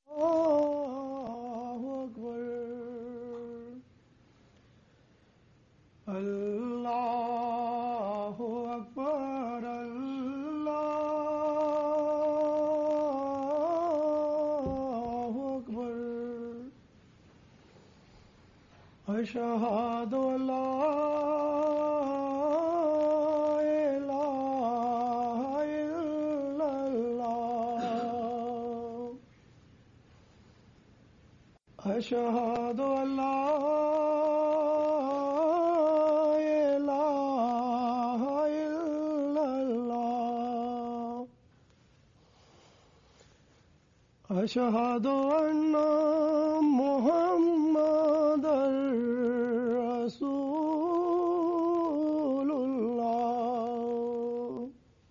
الله أكبر الله أكبر الله أكبر أشهد أن لا إله إلا الله أشهد أن لا إله إلا الله أشهد أن محمدا رسول الله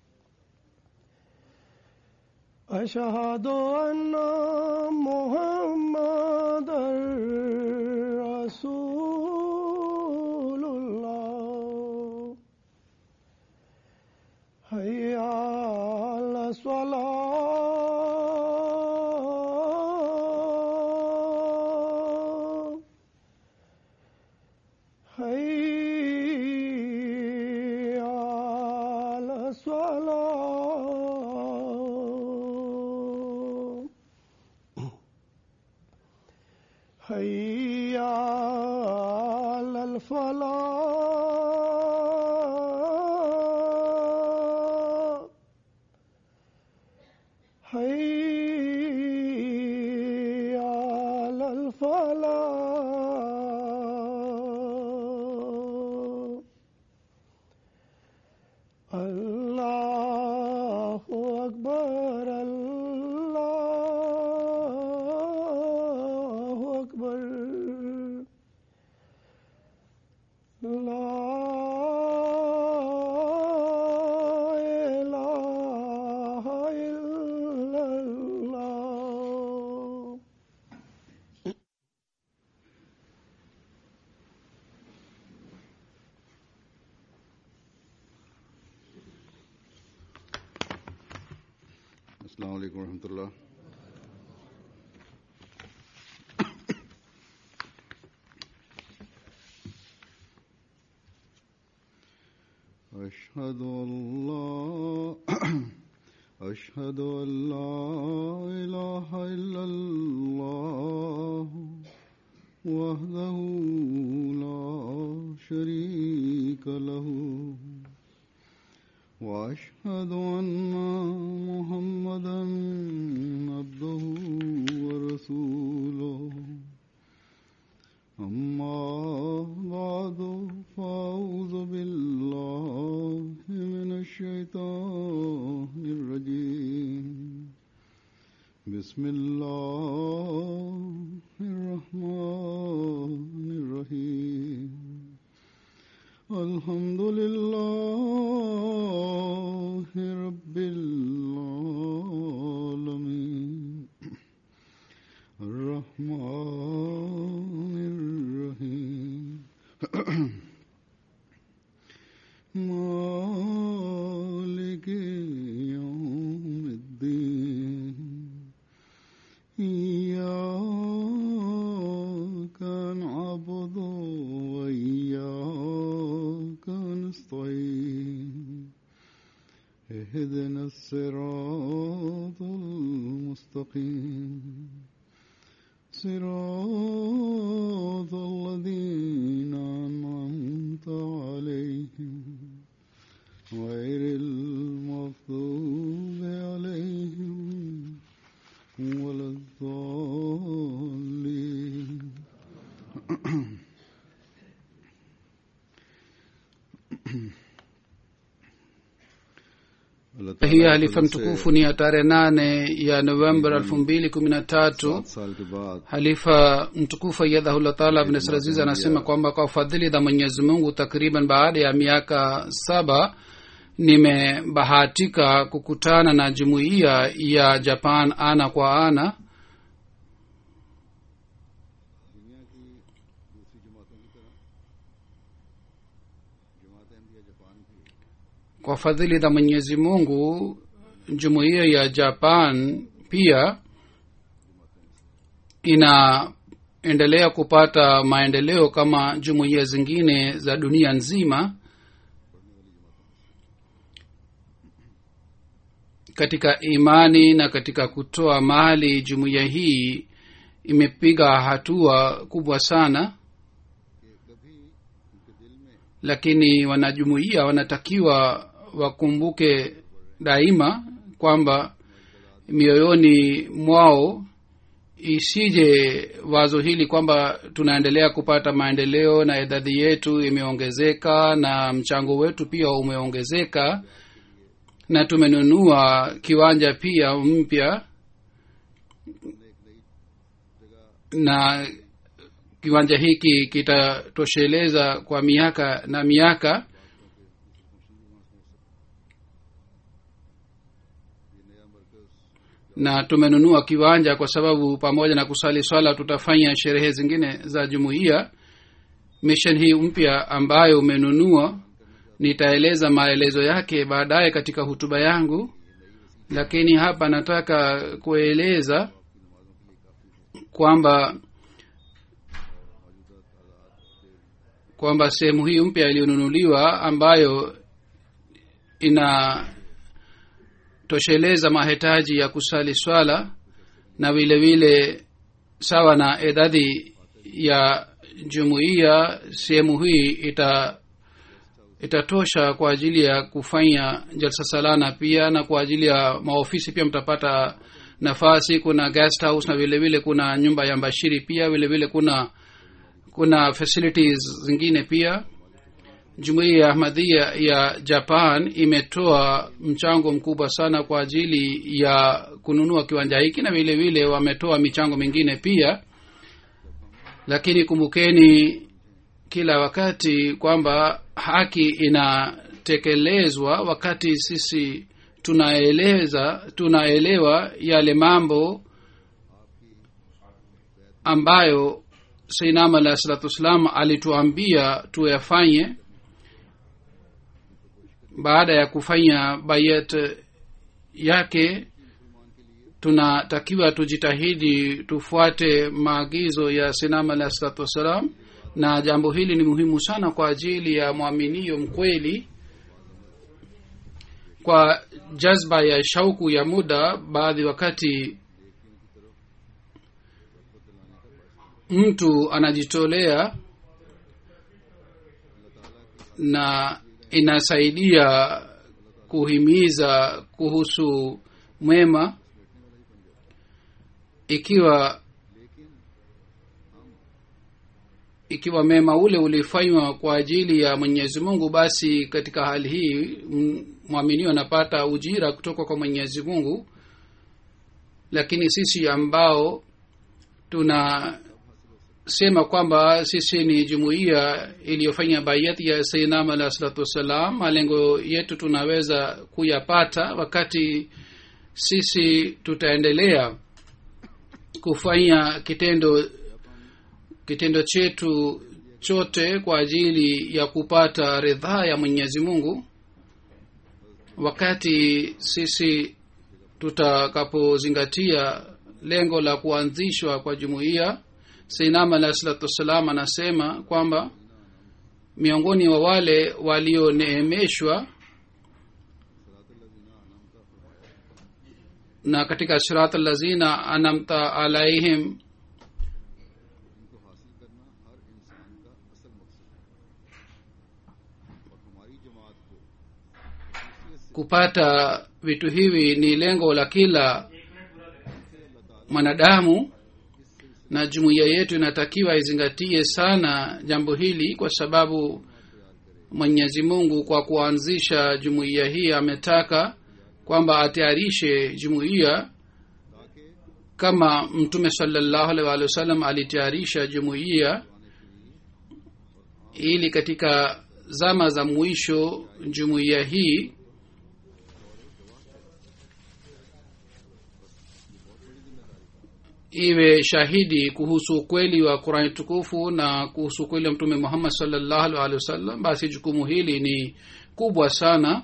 أشهد أن محمدا رسول الله حي على الصلاة حي على الصلاة حي على الفلاح حي على الفلاح الله أكبر الله أكبر لا إله إلا الله अस्सलाम वालेकुम रहमतुल्लाह أشهد أن لا أشهد أن لا إله إلا الله وحده لا شريك له واشهد ان محمدا عبده ورسوله اما بعد فاعوذ بالله من الشيطان الرجيم بسم الله الرحمن الرحيم الحمد لله رب العالمين الرحمن الرحيم مالك يوم الدين إياك نعبد وإياك نستعين اهدنا الصراط المستقيم صراط الذين أنعمت عليهم غير المغضوب عليهم ولا الضالين Allah Ta'ala hii halifa से mtukufu ni ya tarehe nane ya novemba elfu mbili kumi na tatu सात साल के बाद halifa mtukufu ayadhahullah taala abnesraziz anasema kwamba kwa fadhili za mwenyezi mungu takriban baada ya miaka saba nimebahatika kukutana na jumuiya ya japan ana kwa ana kwa fadhili za mwenyezi mungu jumuiya ya japan pia inaendelea kupata maendeleo kama jumuiya zingine za dunia nzima katika imani na katika kutoa mali jumuiya hii imepiga hatua kubwa sana lakini wanajumuiya wanatakiwa wakumbuke daima kwamba mioyoni mwao isije wazo hili kwamba tunaendelea kupata maendeleo na idadi yetu imeongezeka na mchango wetu pia umeongezeka na tumenunua kiwanja pia mpya na kiwanja hiki kitatosheleza kwa miaka na miaka na tumenunua kiwanja kwa sababu pamoja na kusali swala tutafanya sherehe zingine za jumuiya mission hii mpya ambayo umenunua nitaeleza maelezo yake baadaye katika hutuba yangu lakini hapa nataka kueleza kwamba kwamba sehemu hii mpya iliyonunuliwa ambayo inatosheleza mahitaji ya kusali swala na vile vile sawa na idadi ya jumuiya sehemu hii ita itatosha kwa ajili ya kufanya jalsa salana pia na kwa ajili ya maofisi pia mtapata nafasi kuna guest house na vile vile kuna nyumba ya mbashiri pia vile vile kuna kuna facilities zingine pia jumuiya ya ahmadhia ya japan imetoa mchango mkubwa sana kwa ajili ya kununua kiwanja hiki na vile vile wametoa michango mingine pia lakini kumbukeni kila wakati kwamba haki inatekelezwa wakati sisi tunaeleza tunaelewa yale mambo ambayo sainam alahi salatu wassalam alituambia tuyafanye baada ya kufanya bayat yake tunatakiwa tujitahidi tufuate maagizo ya sinam alahi salatu wassalam na jambo hili ni muhimu sana kwa ajili ya mwaminio mkweli kwa jazba ya shauku ya muda baadhi wakati mtu anajitolea na inasaidia kuhimiza kuhusu mwema ikiwa ikiwa mema ule ulifanywa kwa ajili ya mwenyezi mungu basi katika hali hii mwaminio anapata ujira kutoka kwa mwenyezi mungu lakini sisi ambao tunasema kwamba sisi ni jumuiya iliyofanya bayati ya sainam alah salatu wassalam malengo yetu tunaweza kuyapata wakati sisi tutaendelea kufanya kitendo kitendo chetu chote kwa ajili ya kupata ridhaa ya mwenyezi mungu wakati sisi tutakapozingatia lengo la kuanzishwa kwa jumuiya seinam alahi salatu wassalam anasema kwamba miongoni wa wale walioneemeshwa na katika sirat lazina anamta alaihim kupata vitu hivi ni lengo la kila mwanadamu na jumuiya yetu inatakiwa izingatie sana jambo hili kwa sababu mwenyezi mungu kwa kuanzisha jumuiya hii ametaka kwamba atayarishe jumuiya kama mtume salallahu alaihi waalihi wasallam alitayarisha jumuiya ili katika zama za mwisho jumuiya hii iwe shahidi kuhusu ukweli wa qurani tukufu na kuhusu ukweli wa mtume muhammad salllahu alih walihi wasallam basi jukumu hili ni kubwa sana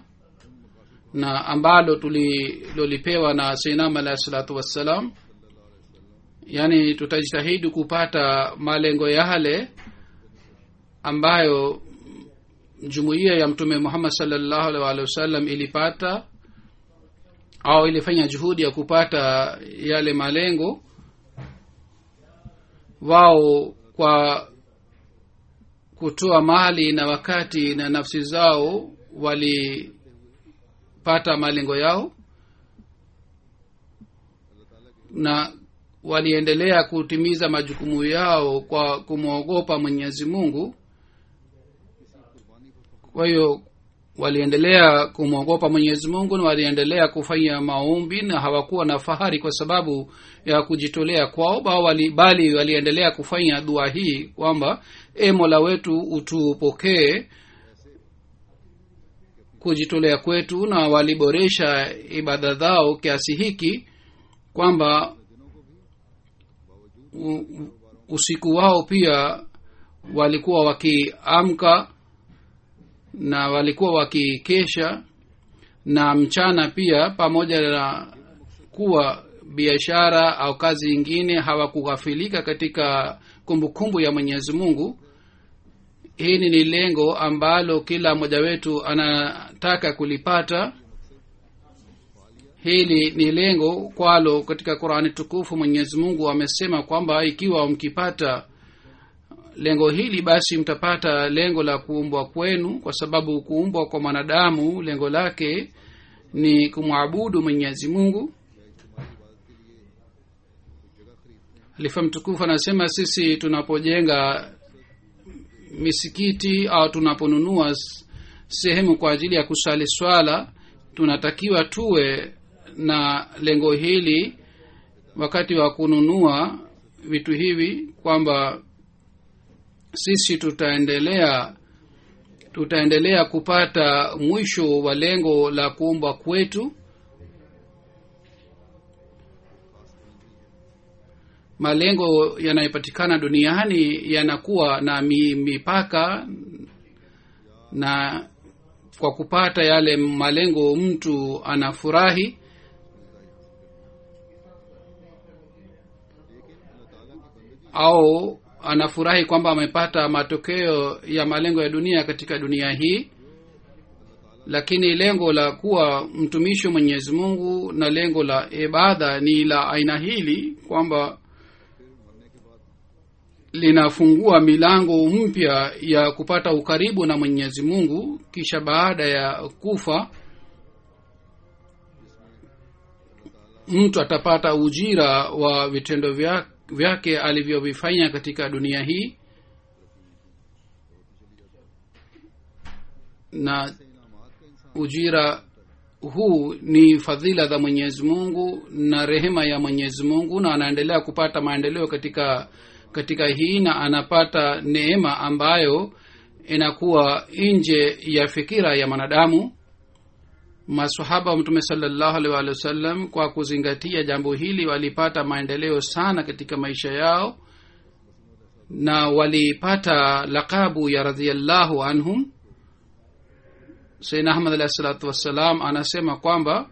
na ambalo tulilolipewa na seinam alahi salatu wassalam yaani tutajitahidi kupata malengo yale ambayo jumuiya ya mtume muhammad salllahu alih walihi wasallam ilipata au ilifanya juhudi ya kupata yale malengo wao kwa kutoa mali na wakati na nafsi zao walipata malengo yao na waliendelea kutimiza majukumu yao kwa kumwogopa mwenyezi mungu kwa hiyo waliendelea kumwogopa mwenyezi mungu na waliendelea kufanya maombi na hawakuwa na fahari kwa sababu ya kujitolea kwao wali, bali waliendelea kufanya dua hii kwamba e mola wetu utupokee kujitolea kwetu na waliboresha ibada zao kiasi hiki kwamba usiku wao pia walikuwa wakiamka na walikuwa wakikesha na mchana pia pamoja na kuwa biashara au kazi ingine hawakughafilika katika kumbukumbu kumbu ya mwenyezi mungu hili ni lengo ambalo kila mmoja wetu anataka kulipata hili ni lengo kwalo katika qurani tukufu mwenyezi mungu amesema kwamba ikiwa mkipata lengo hili basi mtapata lengo la kuumbwa kwenu kwa sababu kuumbwa kwa mwanadamu lengo lake ni kumwabudu mwenyezi mungu halifa mtukufu anasema sisi tunapojenga misikiti au tunaponunua sehemu kwa ajili ya kusali swala tunatakiwa tuwe na lengo hili wakati wa kununua vitu hivi kwamba sisi tutaendelea tutaendelea kupata mwisho wa lengo la kuumbwa kwetu malengo yanayopatikana duniani yanakuwa na mi, mipaka na kwa kupata yale malengo mtu anafurahi au anafurahi kwamba amepata matokeo ya malengo ya dunia katika dunia hii lakini lengo la kuwa mtumishi wa mwenyezi mungu na lengo la ibada ni la aina hili kwamba linafungua milango mpya ya kupata ukaribu na mwenyezi mungu kisha baada ya kufa mtu atapata ujira wa vitendo vyake vyake alivyovifanya katika dunia hii na ujira huu ni fadhila za mwenyezi mungu na rehema ya mwenyezi mungu na anaendelea kupata maendeleo katika katika hii na anapata neema ambayo inakuwa nje ya fikira ya mwanadamu masahaba wa mtume salallahu alaihi waalihi wasallam kwa kuzingatia jambo hili walipata maendeleo sana katika maisha yao na walipata lakabu ya radhiallahu anhum saidna ahmad alahi salatu wassalam anasema kwamba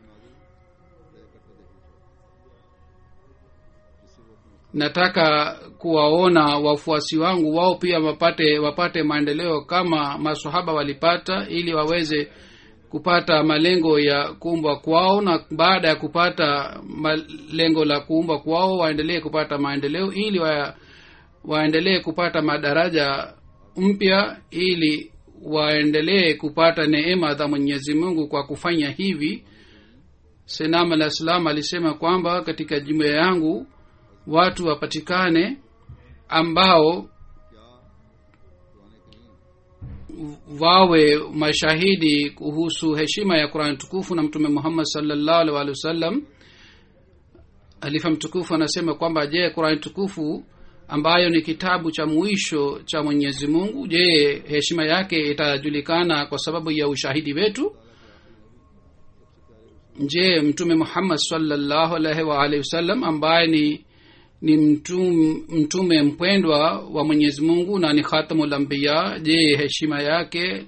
nataka kuwaona wafuasi wangu wao pia wapate wapate maendeleo kama masahaba walipata ili waweze kupata malengo ya kuumbwa kwao na baada ya kupata lengo la kuumbwa kwao waendelee kupata maendeleo ili wa, waendelee kupata madaraja mpya ili waendelee kupata neema za mwenyezi mungu kwa kufanya hivi senam alah salam alisema kwamba katika jumuya yangu watu wapatikane ambao wawe mashahidi kuhusu heshima ya qurani tukufu na mtume muhammad salllahu alih walih wasallam halifa mtukufu anasema kwamba je qurani tukufu ambayo ni kitabu cha mwisho cha mwenyezi mungu je heshima yake itajulikana kwa sababu ya ushahidi wetu je mtume muhammad salllahu alaihi waalihi wasallam ambaye ni ni mtume, mtume mpwendwa wa mwenyezi mungu na ni khatamulambiya je heshima yake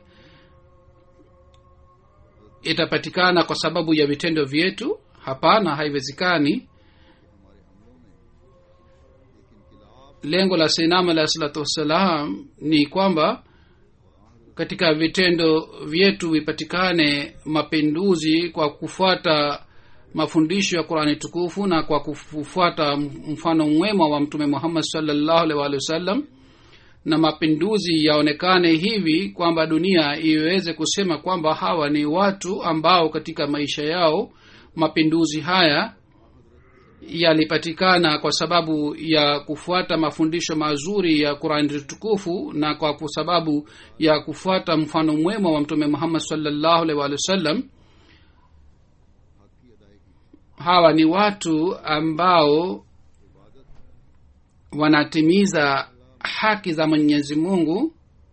itapatikana kwa sababu ya vitendo vyetu hapana haiwezekani lengo la sinam alahi salatu wassalam ni kwamba katika vitendo vyetu vipatikane mapinduzi kwa kufuata mafundisho ya qurani tukufu na kwa kufuata mfano mwema wa mtume muhammad salllahu alih waalihi wasallam na mapinduzi yaonekane hivi kwamba dunia iweze kusema kwamba hawa ni watu ambao katika maisha yao mapinduzi haya yalipatikana kwa sababu ya kufuata mafundisho mazuri ya qurani tukufu na kwa sababu ya kufuata mfano mwema wa mtume muhammad salllahu alih waalihi wasallam hawa ni watu ambao wanatimiza haki za mwenyezi mungu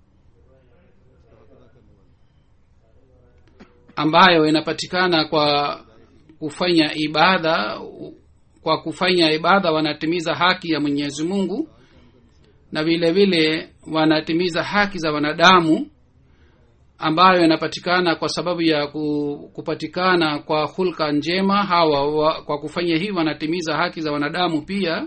ambayo inapatikana kwa kufanya ibada kwa kufanya ibada wanatimiza haki ya mwenyezi mungu na vile vile wanatimiza haki za wanadamu ambayo inapatikana kwa sababu ya kupatikana kwa hulka njema hawa wa, kwa kufanya hivi wanatimiza haki za wanadamu pia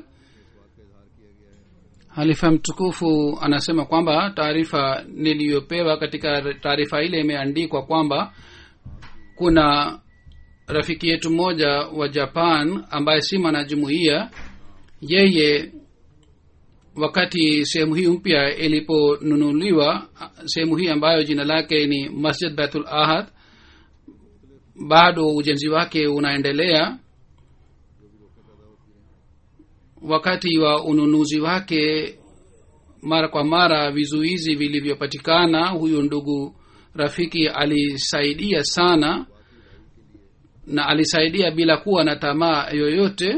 halifa mtukufu anasema kwamba taarifa niliyopewa katika taarifa ile imeandikwa kwamba kuna rafiki yetu mmoja wa japan ambaye si mwanajumuia yeye wakati sehemu hii mpya iliponunuliwa sehemu hii ambayo jina lake ni masjid baitul ahad bado ujenzi wake unaendelea wakati wa ununuzi wake mara kwa mara vizuizi vilivyopatikana huyu ndugu rafiki alisaidia sana na alisaidia bila kuwa na tamaa yoyote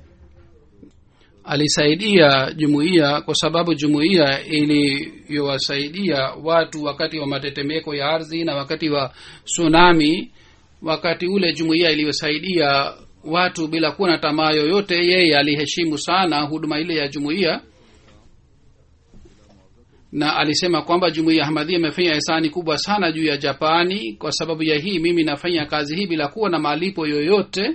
alisaidia jumuiya kwa sababu jumuiya iliyowasaidia watu wakati wa matetemeko ya ardhi na wakati wa tsunami wakati ule jumuiya iliyosaidia watu bila kuwa na tamaa yoyote yeye aliheshimu sana huduma ile ya jumuiya na alisema kwamba jumuiya ahmadhia imefanya hisani kubwa sana juu ya japani kwa sababu ya hii mimi nafanya kazi hii bila kuwa na malipo yoyote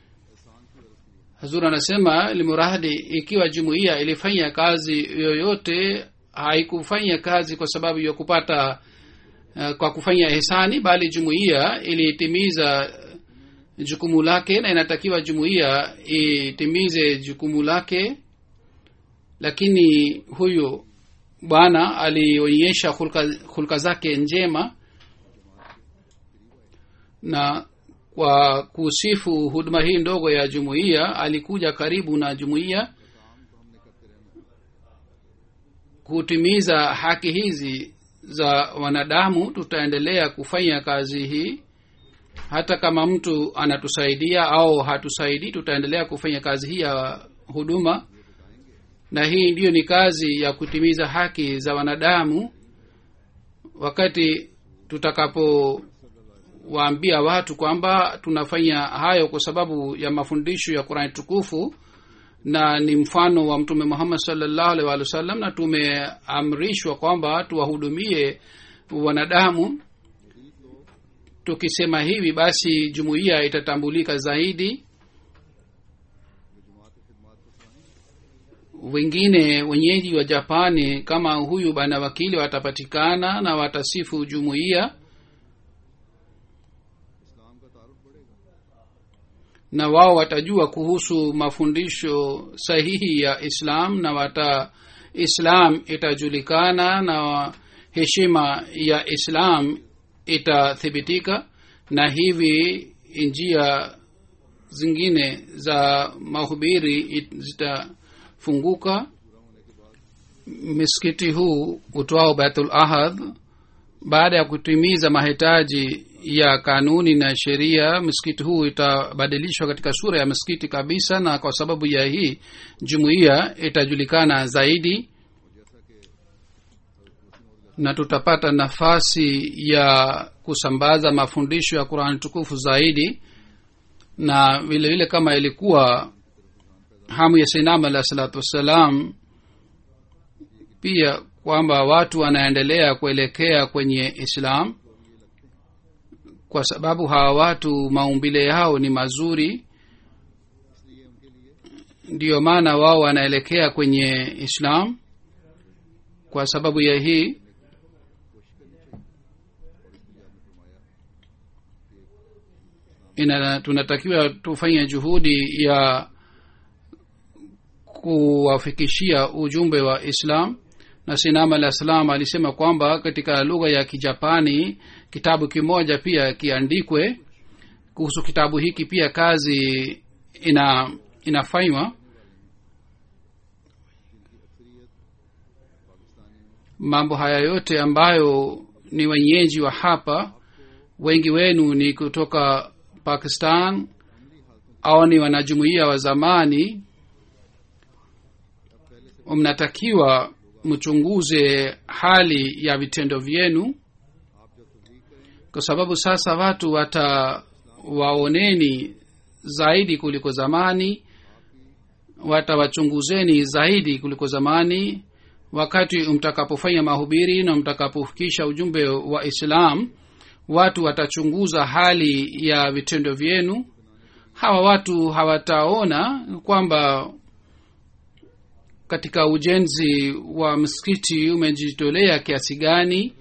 hazur anasema limurahdi ikiwa jumuiya ilifanya kazi yoyote haikufanya kazi kwa sababu ya kupata uh, kwa kufanya hisani bali jumuiya ilitimiza jukumu lake na inatakiwa jumuiya itimize jukumu lake lakini huyu bwana alionyesha hulka, hulka zake njema na kwa kusifu huduma hii ndogo ya jumuiya alikuja karibu na jumuiya kutimiza haki hizi za wanadamu tutaendelea kufanya kazi hii hata kama mtu anatusaidia au hatusaidii tutaendelea kufanya kazi hii ya huduma na hii ndiyo ni kazi ya kutimiza haki za wanadamu wakati tutakapowaambia watu kwamba tunafanya hayo kwa sababu ya mafundisho ya qurani tukufu na ni mfano wa mtume muhammad salllahu alih walih wa sallam na tumeamrishwa kwamba tuwahudumie wanadamu tukisema hivi basi jumuiya itatambulika zaidi wengine wenyeji wa japani kama huyu bana wakili watapatikana na watasifu jumuiya na wao watajua kuhusu mafundisho sahihi ya islam na wata islam itajulikana na heshima ya islam itathibitika na hivi njia zingine za mahubiri zitafunguka misikiti huu utwao baitul ahad baada ya kutimiza mahitaji ya kanuni na sheria msikiti huu itabadilishwa katika sura ya msikiti kabisa na kwa sababu ya hii jumuiya itajulikana zaidi na tutapata nafasi ya kusambaza mafundisho ya qurani tukufu zaidi na vile vile kama ilikuwa hamu ya sainam alahi salatu wassalam pia kwamba watu wanaendelea kuelekea kwenye islam kwa sababu hawa watu maumbile yao ni mazuri ndiyo maana wao wanaelekea kwenye islam kwa sababu ya hii ina tunatakiwa tufanye juhudi ya kuwafikishia ujumbe wa islam na sinam alah salam alisema kwamba katika lugha ya kijapani kitabu kimoja pia kiandikwe kuhusu kitabu hiki pia kazi ina inafanywa mambo haya yote ambayo ni wenyeji wa hapa wengi wenu ni kutoka pakistan au ni wanajumuia wa zamani mnatakiwa mchunguze hali ya vitendo vyenu kwa sababu sasa watu watawaoneni zaidi kuliko zamani watawachunguzeni zaidi kuliko zamani wakati mtakapofanya mahubiri na mtakapofikisha ujumbe wa islam watu watachunguza hali ya vitendo vyenu hawa watu hawataona kwamba katika ujenzi wa msikiti umejitolea kiasi gani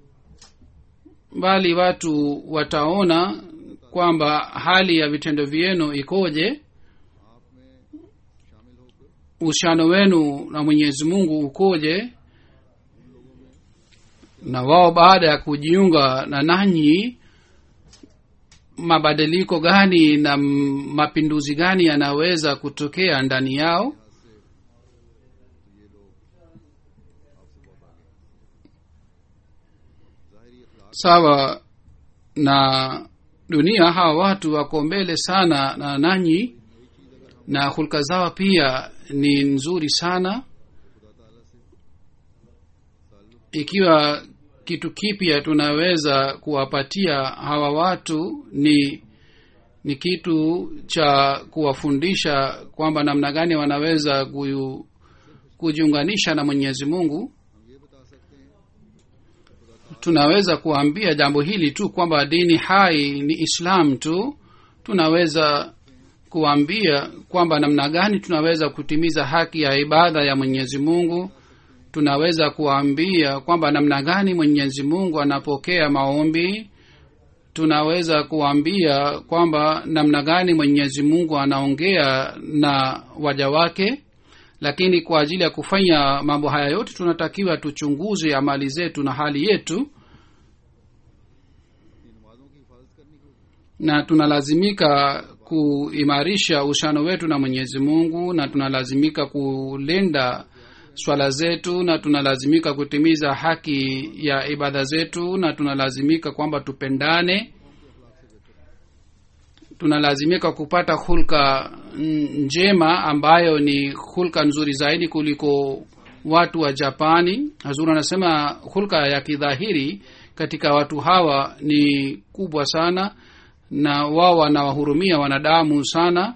bali watu wataona kwamba hali ya vitendo vyenu ikoje uhusiano wenu na mwenyezi mungu ukoje na wao baada ya kujiunga na nanyi mabadiliko gani na mapinduzi gani yanaweza kutokea ndani yao sawa na dunia hawa watu wako mbele sana na nanyi na hulka zao pia ni nzuri sana ikiwa kitu kipya tunaweza kuwapatia hawa watu ni ni kitu cha kuwafundisha kwamba namna gani wanaweza kuyu, kujiunganisha na mwenyezi mungu tunaweza kuambia jambo hili tu kwamba dini hai ni islam tu tunaweza kuambia kwamba namna gani tunaweza kutimiza haki ya ibada ya mwenyezi mungu tunaweza kuambia kwamba namna gani mwenyezi mungu anapokea maombi tunaweza kuambia kwamba namna gani mwenyezi mungu anaongea na waja wake lakini kwa ajili ya kufanya mambo haya yote tunatakiwa tuchunguze amali zetu na hali yetu na tunalazimika kuimarisha uhusiano wetu na mwenyezi mungu na tunalazimika kulinda swala zetu na tunalazimika kutimiza haki ya ibada zetu na tunalazimika kwamba tupendane tunalazimika kupata hulka njema ambayo ni hulka nzuri zaidi kuliko watu wa japani hazur anasema hulka ya kidhahiri katika watu hawa ni kubwa sana na wao wanawahurumia wanadamu sana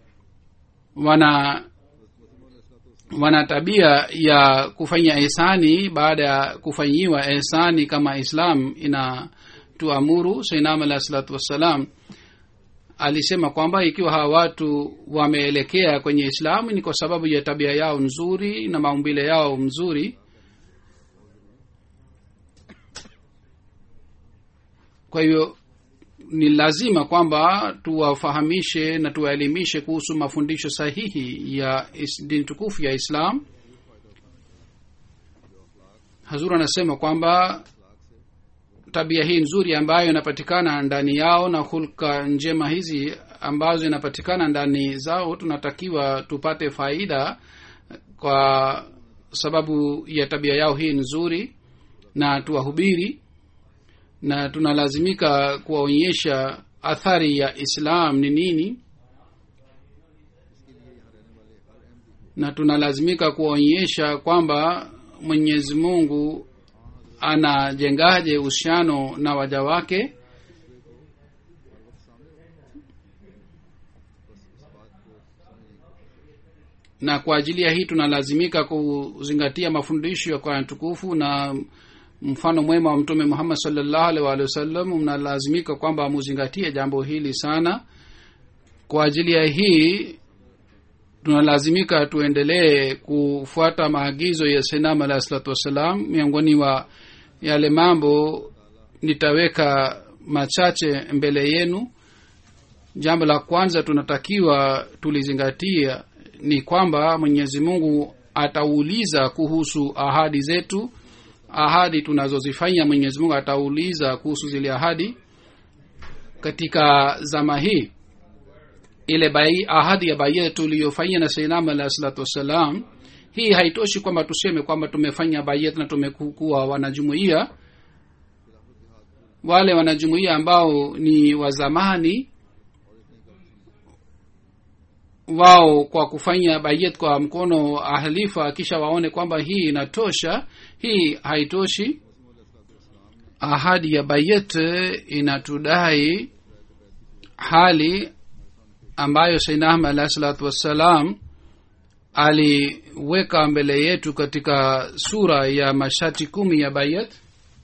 wana wana tabia ya kufanya ihsani baada ya kufanyiwa ihsani kama islam inatuamuru sainam alah salatu wassalam alisema kwamba ikiwa hawa watu wameelekea kwenye islamu ni kwa sababu ya tabia yao nzuri na maumbile yao mzuri kwa hivyo ni lazima kwamba tuwafahamishe na tuwaelimishe kuhusu mafundisho sahihi ya dini tukufu ya islam hazur anasema kwamba tabia hii nzuri ambayo inapatikana ndani yao na hulka njema hizi ambazo inapatikana ndani zao tunatakiwa tupate faida kwa sababu ya tabia yao hii nzuri na tuwahubiri na tunalazimika kuwaonyesha athari ya islam ni nini na tunalazimika kuwaonyesha kwamba mwenyezi mungu anajengaje uhusiano na waja wake na kwa ajili ya hii tunalazimika kuzingatia mafundisho ya qurani tukufu na mfano mwema wa mtume muhammad salllahu alih waalihi wasallam mnalazimika kwamba muzingatie jambo hili sana kwa ajili ya hii tunalazimika tuendelee kufuata maagizo ya senam alahi salatu wassalam miongoni wa yale mambo nitaweka machache mbele yenu jambo la kwanza tunatakiwa tulizingatia ni kwamba mwenyezi mungu atauliza kuhusu ahadi zetu ahadi tunazozifanya mwenyezi mungu atauliza kuhusu zile ahadi katika zama hii ile bai, ahadi ya baia tuliyofanyia na seinam alahi salatu wassalam hii haitoshi kwamba tuseme kwamba tumefanya bayet na tumekuwa wanajumuia wale wanajumuia ambao ni wa zamani wao kwa kufanya bayet kwa mkono ahlifa kisha waone kwamba hii inatosha hii haitoshi ahadi ya bayet inatudai hali ambayo sainahma alahi salatu wassalam aliweka mbele yetu katika sura ya mashati kumi ya bayat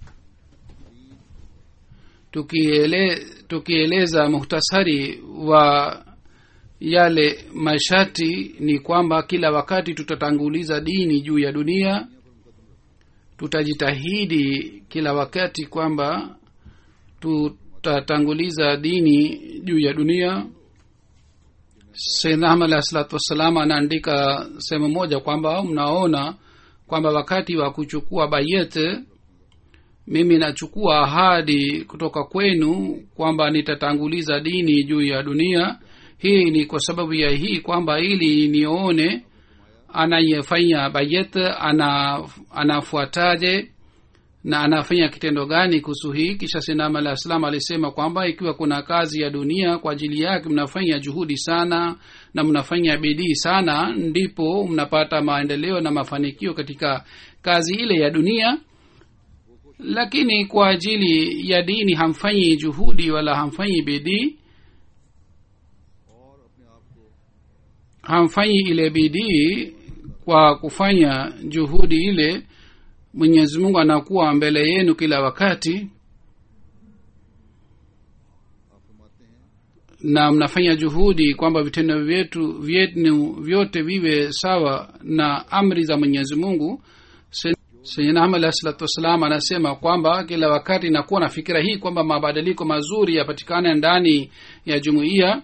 tukiele, tukieleza muhtasari wa yale mashati ni kwamba kila wakati tutatanguliza dini juu ya dunia tutajitahidi kila wakati kwamba tutatanguliza dini juu ya dunia saidna ahmad alahi salatu wassalam anaandika sehemu moja kwamba mnaona kwamba wakati wa kuchukua bayet mimi nachukua ahadi kutoka kwenu kwamba nitatanguliza dini juu ya dunia hii ni kwa sababu ya hii kwamba ili nione anayefanya bayet ana anafuataje na anafanya kitendo gani kuhusu hii kisha sinama alah salam alisema kwamba ikiwa kuna kazi ya dunia kwa ajili yake mnafanya juhudi sana na mnafanya bidii sana ndipo mnapata maendeleo na mafanikio katika kazi ile ya dunia lakini kwa ajili ya dini hamfanyi juhudi wala hamfanyi bidii hamfanyi ile bidii kwa kufanya juhudi ile mwenyezi mungu anakuwa mbele yenu kila wakati na mnafanya juhudi kwamba vitendo vyetu vyenu vyote viwe sawa na amri za mwenyezi mungu sayyidina alahi salatu wassalam anasema kwamba kila wakati nakuwa na fikira hii kwamba mabadiliko mazuri yapatikane ndani ya jumuiya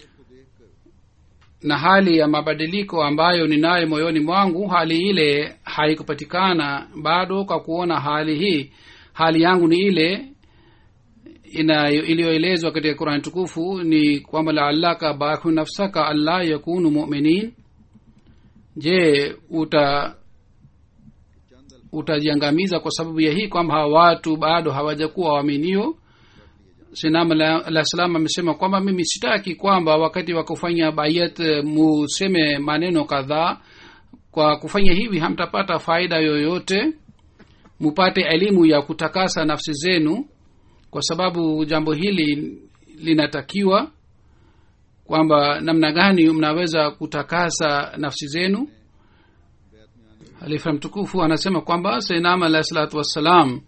na hali ya mabadiliko ambayo ninayo moyoni mwangu hali ile haikupatikana bado kwa kuona hali hii hali yangu ni ile iliyoelezwa katika qurani tukufu ni kwamba laalaka bakhu nafsaka allah yakunu muminin je uta utajiangamiza kwa sababu ya hii kwamba hawa watu bado hawajakuwa waaminio sinam alah salam amesema kwamba mimi sitaki kwamba wakati wa kufanya bayat museme maneno kadhaa kwa kufanya hivi hamtapata faida yoyote mupate elimu ya kutakasa nafsi zenu kwa sababu jambo hili linatakiwa kwamba namna gani mnaweza kutakasa nafsi zenu halifa mtukufu anasema kwamba sainam alahi salatu wassalam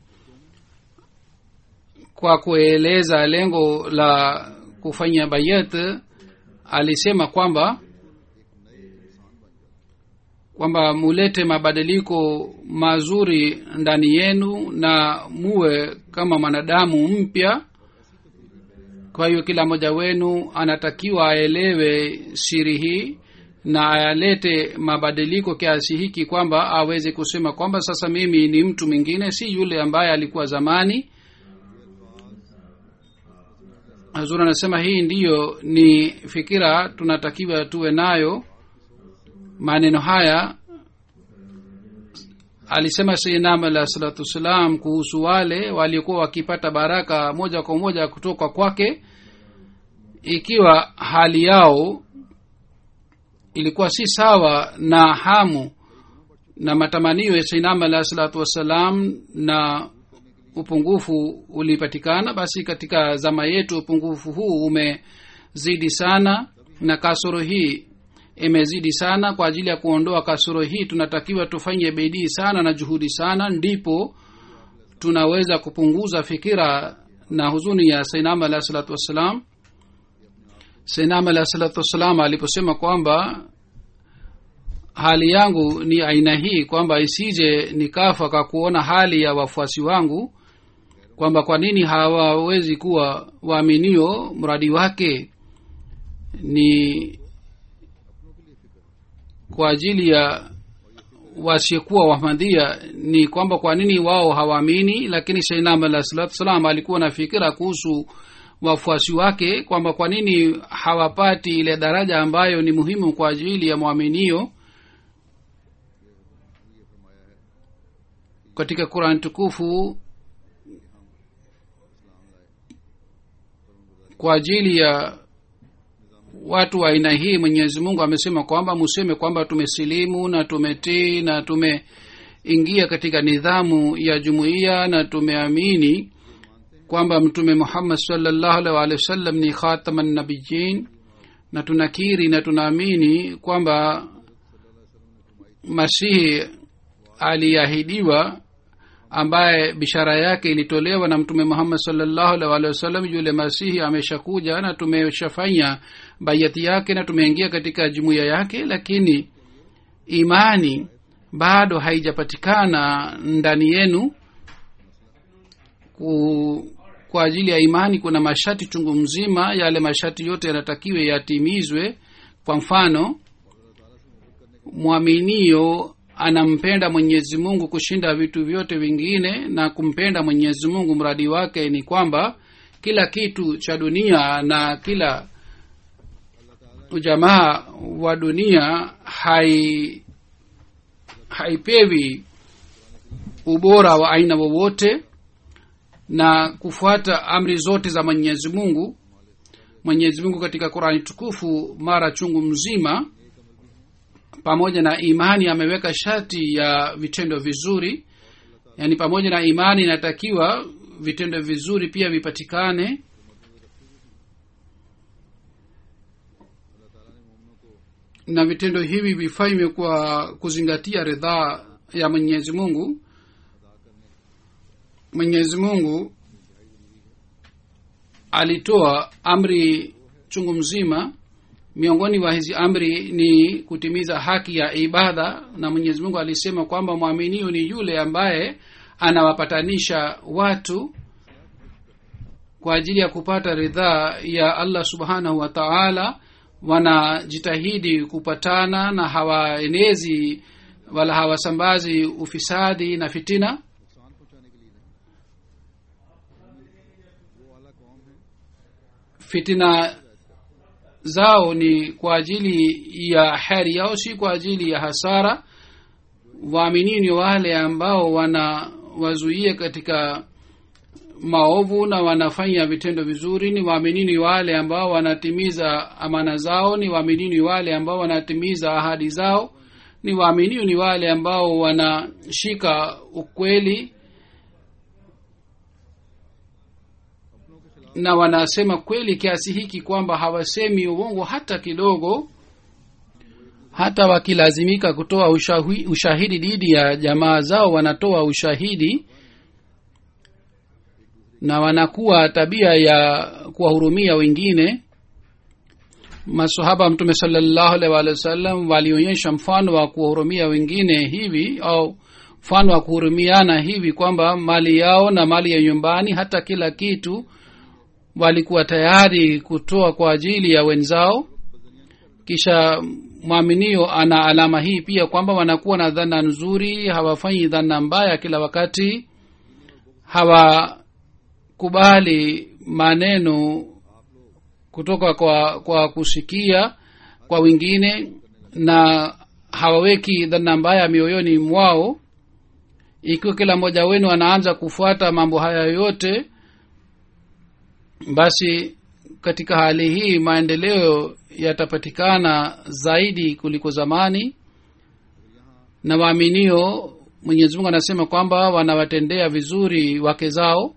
kwa kueleza lengo la kufanya bayat alisema kwamba kwamba mulete mabadiliko mazuri ndani yenu na muwe kama mwanadamu mpya kwa hiyo kila mmoja wenu anatakiwa aelewe siri hii na ayalete mabadiliko kiasi hiki kwamba aweze kusema kwamba sasa mimi ni mtu mwingine si yule ambaye alikuwa zamani hazur anasema hii ndiyo ni fikira tunatakiwa tuwe nayo maneno haya alisema sainam alah salatu wassalam kuhusu wale waliokuwa wakipata baraka moja kwa moja kutoka kwake ikiwa hali yao ilikuwa si sawa na hamu na matamanio ya sainam alah salatu wassalam na upungufu ulipatikana basi katika zama yetu upungufu huu umezidi sana na kasoro hii imezidi sana kwa ajili ya kuondoa kasoro hii tunatakiwa tufanye bidii sana na juhudi sana ndipo tunaweza kupunguza fikira na huzuni ya sainam alahi salatu wassalam sainam alahi salatu wassalam aliposema kwamba hali yangu ni aina hii kwamba isije nikafa kwa kuona hali ya wafuasi wangu kwamba kwa nini hawawezi kuwa waaminio mradi wake ni kwa ajili ya wasiokuwa wahmadhia ni kwamba kwa nini wao hawaamini lakini sainam alah salatu salam alikuwa na fikira kuhusu wafuasi wake kwamba kwa nini hawapati ile daraja ambayo ni muhimu kwa ajili ya mwaminio katika qurani tukufu kwa ajili ya watu wa aina hii mwenyezi mungu amesema kwamba museme kwamba tumesilimu na tumetii na tumeingia katika nidhamu ya jumuiya na tumeamini kwamba mtume muhammad salllahu alih waalihi wasallam ni khatama nabiyin na tunakiri na tunaamini kwamba masihi aliahidiwa ambaye bishara yake ilitolewa na mtume muhammad salllahu alih waalihi wasallam yule masihi ameshakuja na tumeshafanya bayati yake na tumeingia katika jumuiya yake lakini imani bado haijapatikana ndani yenu ku, kwa ajili ya imani kuna mashati chungu mzima yale mashati yote yanatakiwe yatimizwe kwa mfano mwaminio anampenda mwenyezi mungu kushinda vitu vyote vingine na kumpenda mwenyezi mungu mradi wake ni kwamba kila kitu cha dunia na kila ujamaa wa dunia hai haipewi ubora wa aina wowote na kufuata amri zote za mwenyezi mungu mwenyezi mungu katika qurani tukufu mara chungu mzima pamoja na imani ameweka shati ya vitendo vizuri yaani pamoja na imani inatakiwa vitendo vizuri pia vipatikane na vitendo hivi vifanywe kwa kuzingatia ridhaa ya mwenyezi mungu mwenyezi mungu alitoa amri chungu mzima miongoni mwa hizi amri ni kutimiza haki ya ibada na mwenyezi mungu alisema kwamba mwaminio ni yule ambaye anawapatanisha watu kwa ajili ya kupata ridhaa ya allah subhanahu wa taala wanajitahidi kupatana na hawaenezi wala hawasambazi ufisadi na fitina fitina zao ni kwa ajili ya heri yao si kwa ajili ya hasara waamini ni wale ambao wanawazuia katika maovu na wanafanya vitendo vizuri ni waaminini wale ambao wanatimiza amana zao ni waaminini wale ambao wanatimiza ahadi zao ni waaminio ni wale ambao wanashika ukweli na wanasema kweli kiasi hiki kwamba hawasemi uongo hata kidogo hata wakilazimika kutoa ushahi, ushahidi dhidi ya jamaa zao wanatoa ushahidi na wanakuwa tabia ya kuwahurumia wengine masahaba mtume salallahu alaihi waalihi wasallam walionyesha mfano wa kuwahurumia wengine hivi au mfano wa kuhurumiana hivi kwamba mali yao na mali ya nyumbani hata kila kitu walikuwa tayari kutoa kwa ajili ya wenzao kisha mwaminio ana alama hii pia kwamba wanakuwa na dhana nzuri hawafanyi dhana mbaya kila wakati hawakubali maneno kutoka kwa kwa kusikia kwa wengine na hawaweki dhana mbaya mioyoni mwao ikiwa kila mmoja wenu anaanza kufuata mambo haya yote basi katika hali hii maendeleo yatapatikana zaidi kuliko zamani na waaminio mwenyezi mungu anasema kwamba wanawatendea vizuri wake zao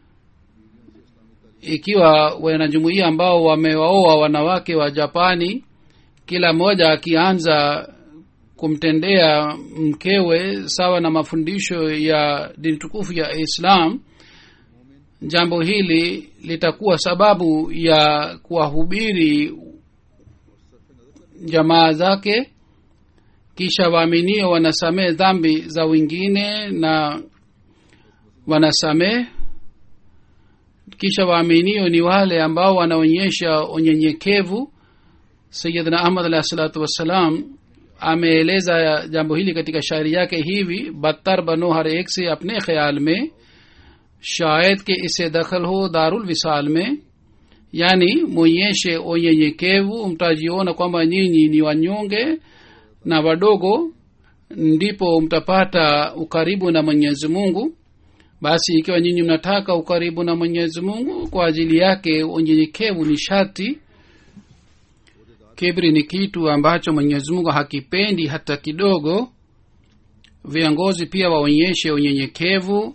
ikiwa wanajumuia ambao wamewaoa wanawake wa japani kila mmoja akianza kumtendea mkewe sawa na mafundisho ya dini tukufu ya islam jambo hili litakuwa sababu ya kuwahubiri jamaa zake kisha waaminio wanasamehe dhambi za wengine na wanasamehe kisha waaminio ni wale ambao wanaonyesha unyenyekevu sayidna ahmad alahi salatu wassalam ameeleza jambo hili katika shairi yake hivi बदतर बनो हर एक से अपने ख्याल में शायद के इसे दखल हो दारुल विसाल में yani mwonyeshe unyenyekevu mtajiona kwamba nyinyi ni wanyonge na wadogo ndipo mtapata ukaribu na mwenyezi mungu basi ikiwa nyinyi mnataka ukaribu na mwenyezi mungu kwa ajili yake unyenyekevu ni shati kibri ni kitu ambacho mwenyezi mungu hakipendi hata kidogo viongozi pia waonyeshe unyenyekevu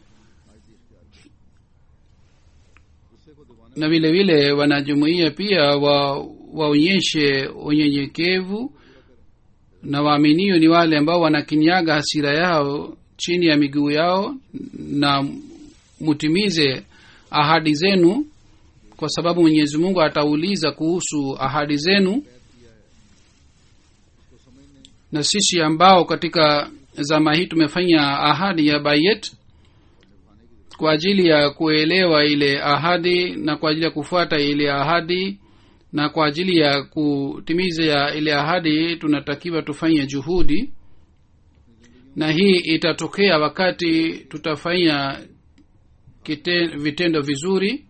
na vile vile wanajumuia pia wa waonyeshe unyenyekevu na waaminio ni wale ambao wanakinyaga hasira yao chini ya miguu yao na mutimize ahadi zenu kwa sababu mwenyezi mungu atauliza kuhusu ahadi zenu na sisi ambao katika zama hii tumefanya ahadi ya bayet kwa ajili ya kuelewa ile ahadi na kwa ajili ya kufuata ile ahadi na kwa ajili ya kutimiza ile ahadi tunatakiwa tufanye juhudi na hii itatokea wakati tutafanya kite, vitendo vizuri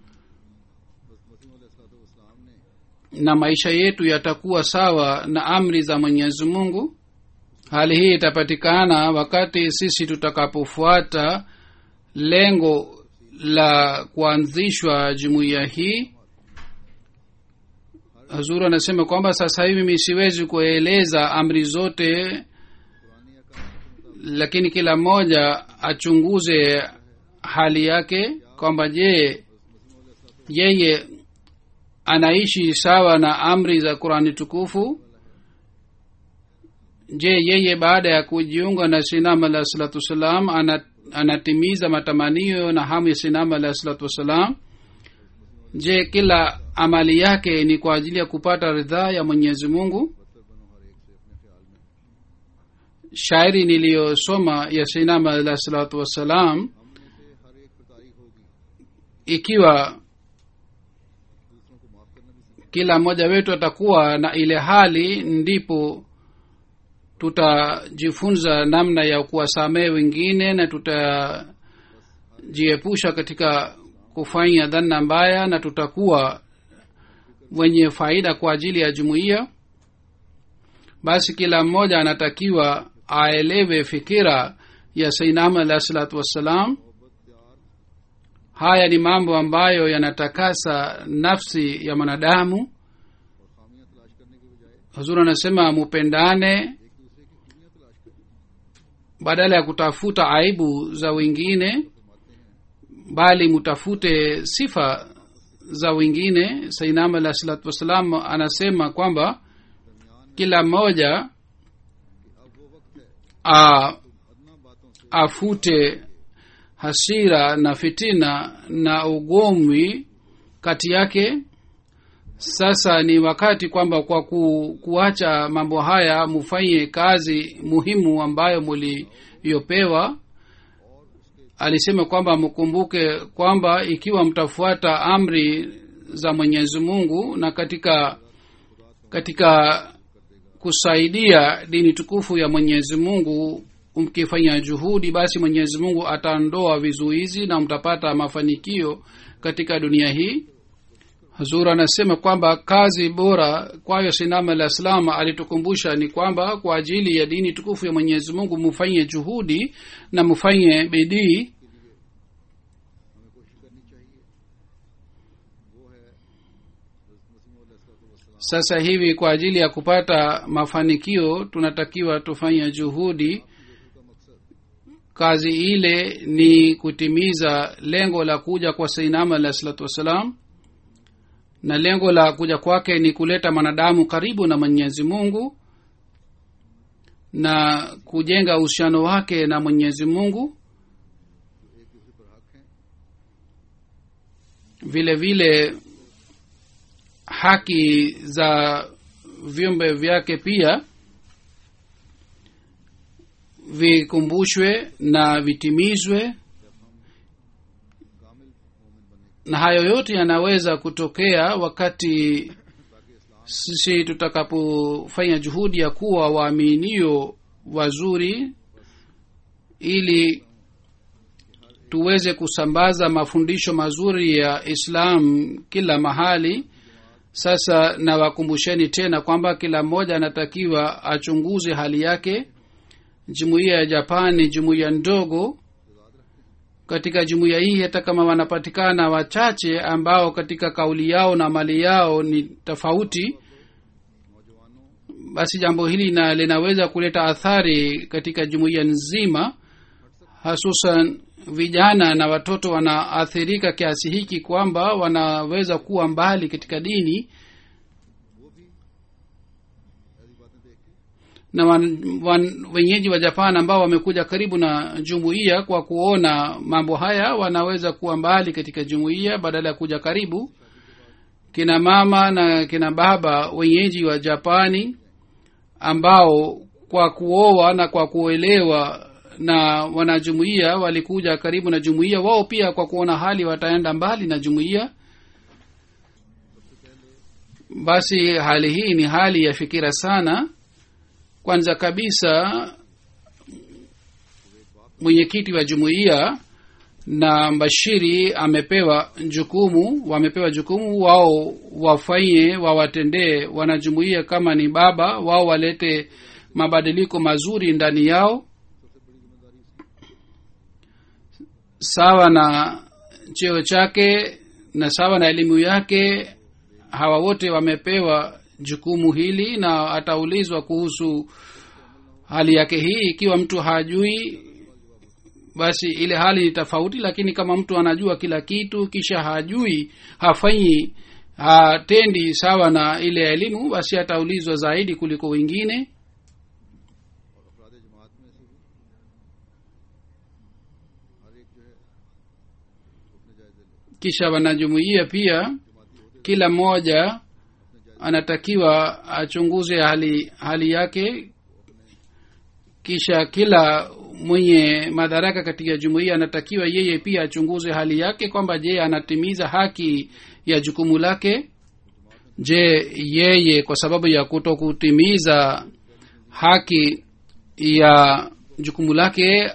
na maisha yetu yatakuwa sawa na amri za mwenyezi mungu hali hii itapatikana wakati sisi tutakapofuata lengo la kuanzishwa jumuiya hii hazuru anasema kwamba sasa hivi mi siwezi kueleza amri zote lakini kila mmoja achunguze hali yake kwamba je yeye anaishi sawa na amri za qurani tukufu je yeye baada ya kujiunga na sinam alah salatu wassalam ana, anatimiza matamanio na hamu ya sinam alah salatu wassalam je kila amali yake ni kwa ajili ya kupata ridhaa ya mwenyezi mungu shairi niliyosoma ya sinam alah salatu wassalam ikiwa kila mmoja wetu atakuwa na ile hali ndipo tutajifunza namna ya kuwasamehe wengine na tutajiepusha katika kufanya dhana mbaya na tutakuwa wenye faida kwa ajili ya jumuiya basi kila mmoja anatakiwa aelewe fikira ya sainam alah salatu wassalam haya ni mambo ambayo yanatakasa nafsi ya mwanadamu huzur anasema mupendane badala ya kutafuta aibu za wengine bali mutafute sifa za wengine sainam alah salatu wassalam anasema kwamba kila mmoja a, afute hasira na fitina na ugomwi kati yake sasa ni wakati kwamba kwa ku, kuacha mambo haya mufanye kazi muhimu ambayo muliyopewa alisema kwamba mkumbuke kwamba ikiwa mtafuata amri za mwenyezi mungu na katika katika kusaidia dini tukufu ya mwenyezi mungu mkifanya juhudi basi mwenyezi mungu ataondoa vizuizi na mtapata mafanikio katika dunia hii hazur anasema kwamba kazi bora kwayo sinama la islam alitukumbusha ni kwamba kwa ajili ya dini tukufu ya mwenyezi mungu mufanye juhudi na mufanye bidii sasa hivi kwa ajili ya kupata mafanikio tunatakiwa tufanye juhudi kazi ile ni kutimiza lengo la kuja kwa sainama alah salatu wassalam na lengo la kuja kwake ni kuleta mwanadamu karibu na mwenyezi mungu na kujenga uhusiano wake na mwenyezi mungu vile vile haki za viumbe vyake pia vikumbushwe na vitimizwe na hayo yote yanaweza kutokea wakati sisi tutakapofanya juhudi ya kuwa waaminio wazuri ili tuweze kusambaza mafundisho mazuri ya islam kila mahali sasa nawakumbusheni tena kwamba kila mmoja anatakiwa achunguze hali yake jumuiya ya japan ni jumuiya ndogo katika jumuiya hii hata kama wanapatikana wachache ambao katika kauli yao na mali yao ni tofauti basi jambo hili na linaweza kuleta athari katika jumuiya nzima hasusan vijana na watoto wanaathirika kiasi hiki kwamba wanaweza kuwa mbali katika dini na wan, wan, wenyeji wa japan ambao wamekuja karibu na jumuiya kwa kuona mambo haya wanaweza kuwa mbali katika jumuiya badala ya kuja karibu kina mama na kina baba wenyeji wa japani ambao kwa kuoa na kwa kuelewa na wanajumuiya walikuja karibu na jumuiya wao pia kwa kuona hali wataenda mbali na jumuiya basi hali hii ni hali ya fikira sana kwanza kabisa mwenyekiti wa jumuiya na mbashiri amepewa jukumu wamepewa jukumu wao wafanye wawatendee wanajumuiya kama ni baba wao walete mabadiliko mazuri ndani yao sawa na cheo chake na sawa na elimu yake hawa wote wamepewa jukumu hili na ataulizwa kuhusu hali yake hii ikiwa mtu hajui basi ile hali ni tofauti lakini kama mtu anajua kila kitu kisha hajui hafanyi hatendi sawa na ile elimu basi ataulizwa zaidi kuliko wengine kisha wanajumuia pia kila mmoja anatakiwa achunguze hali hali yake kisha kila mwenye madaraka katika jumuiya anatakiwa yeye pia achunguze hali yake kwamba je anatimiza haki ya jukumu lake je yeye kwa sababu ya kuto kutimiza haki ya jukumu lake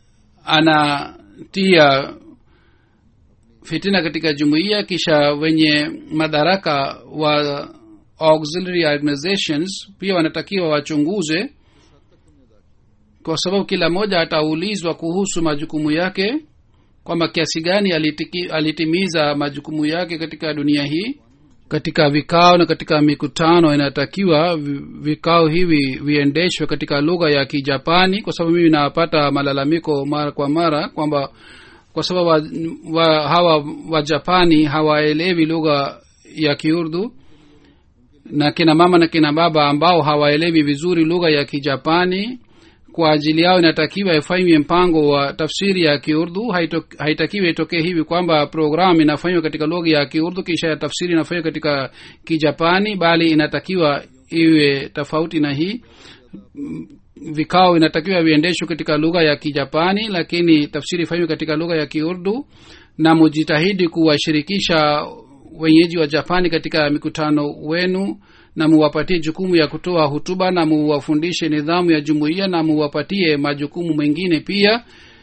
anatia fitina katika jumuiya kisha wenye madaraka wa auxiliary organizations pia wanatakiwa wachunguze kwa sababu kila mmoja ataulizwa kuhusu majukumu yake kwamba kiasi gani alitiki, alitimiza majukumu yake katika dunia hii katika vikao na katika mikutano inatakiwa vikao hivi viendeshwe katika lugha ya kijapani kwa sababu mimi napata malalamiko mara kwa mara kwamba kwa sababu wa, wa, hawa wajapani hawaelewi lugha ya kiurdu na kina mama na kina baba ambao hawaelewi vizuri lugha ya kijapani kwa ajili yao inatakiwa ifanywe mpango wa tafsiri ya kiurdu haitakiwi itokee hivi kwamba programu inafanywa katika lugha ya kiurdu kisha ya tafsiri inafanywa katika kijapani bali inatakiwa iwe tofauti na hii vikao inatakiwa viendeshwe katika lugha ya kijapani lakini tafsiri ifanywe katika lugha ya kiurdu na mujitahidi kuwashirikisha wenyeji wa japani katika mikutano wenu na muwapatie jukumu ya kutoa hutuba na muwafundishe nidhamu ya jumuiya na muwapatie majukumu mengine pia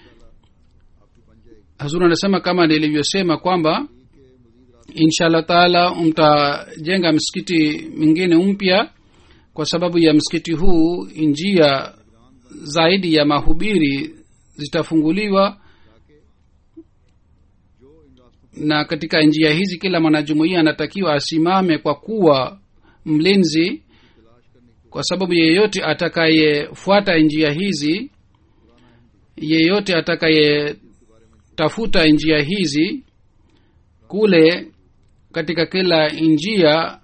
hazuru anasema kama nilivyosema kwamba inshallah taala mtajenga msikiti mwingine mpya kwa sababu ya msikiti huu njia zaidi ya mahubiri zitafunguliwa na katika njia hizi kila mwanajumuia anatakiwa asimame kwa kuwa mlinzi kwa sababu yeyote atakayefuata njia hizi yeyote atakayetafuta njia hizi kule katika kila njia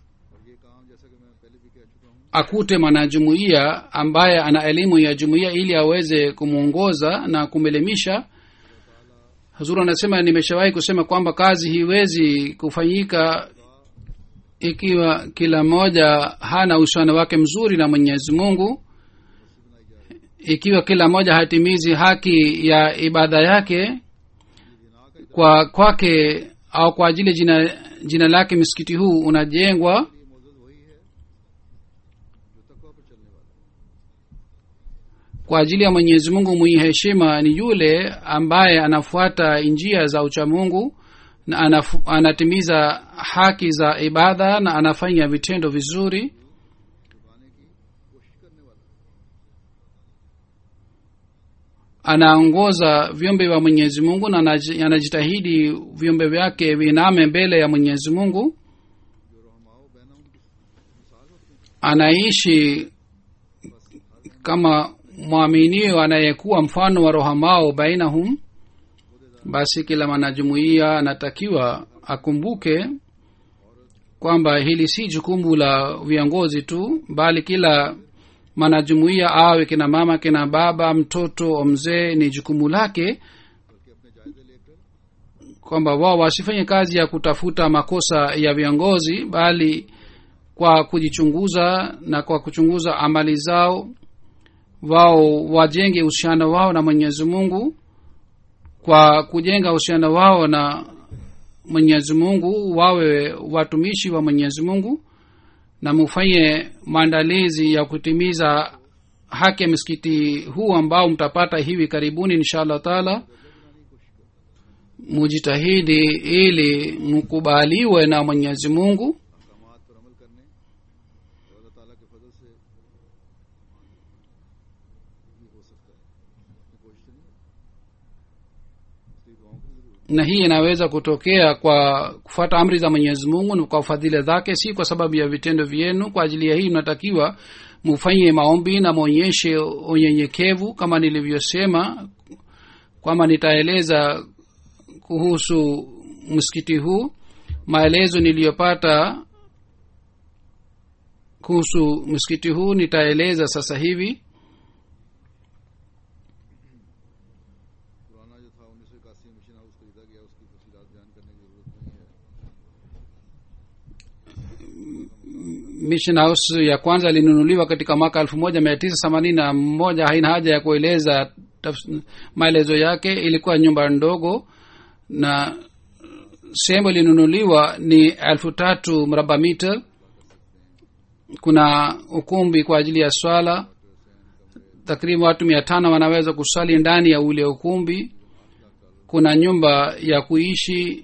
akute mwanajumuiya ambaye ana elimu ya jumuiya ili aweze kumwongoza na kumelimisha hazuru anasema nimeshawahi kusema kwamba kazi hiwezi kufanyika ikiwa kila mmoja hana uhusiano wake mzuri na mwenyezi mungu ikiwa kila mmoja hatimizi haki ya ibada yake kwa kwake au kwa ajili jina jina lake msikiti huu unajengwa kwa ajili ya mwenyezi mungu mwenye heshima ni yule ambaye anafuata njia za uchamungu na anafu, anatimiza haki za ibada na anafanya vitendo vizuri anaongoza viumbe vya mwenyezi mungu na anaji- anajitahidi viumbe vyake viname mbele ya mwenyezi mungu anaishi kama mwaminio anayekuwa mfano wa rohamao bainahum basi kila mwanajumuiya anatakiwa akumbuke kwamba hili si jukumu la viongozi tu bali kila mwanajumuiya awe kina mama kina baba mtoto wa mzee ni jukumu lake kwamba wao wasifanye kazi ya kutafuta makosa ya viongozi bali kwa kujichunguza na kwa kuchunguza amali zao wao wajenge uhusiano wao na mwenyezi mungu kwa kujenga uhusiano wao na mwenyezi mungu wawe watumishi wa mwenyezi mungu na mufanye maandalizi ya kutimiza haki ya msikiti huu ambao mtapata hivi karibuni insha allah taala mujitahidi ili mkubaliwe na mwenyezi mungu अहकामात पर अमल करने और अल्लाह ताला के फजल से ये हो सकता है अपनी कोशिश तो नहीं है इसलिए दुआओं की जरूरत na hii inaweza kutokea kwa kufuata amri za mwenyezi mungu na kwa fadhila zake si kwa sababu ya vitendo vyenu kwa ajili ya hii mnatakiwa mufanye maombi na mwonyeshe unyenyekevu kama nilivyosema kwamba nitaeleza kuhusu msikiti huu maelezo niliyopata kuhusu msikiti huu nitaeleza sasa hivi पुराना जो था उन्नीस सौ इक्यासी में mission house खरीदा गया उसकी तफसीलात बयान करने की जरूरत नहीं है mission house ya kwanza ilinunuliwa katika mwaka elfu moja mia tisa themanini na moja haina haja ya kueleza tafs- maelezo yake ilikuwa nyumba ndogo na sehemu ilinunuliwa ni elfu tatu mraba mita kuna ukumbi kwa ajili ya swala takriban watu mia tano wanaweza kusali ndani ya ule ukumbi kuna nyumba ya kuishi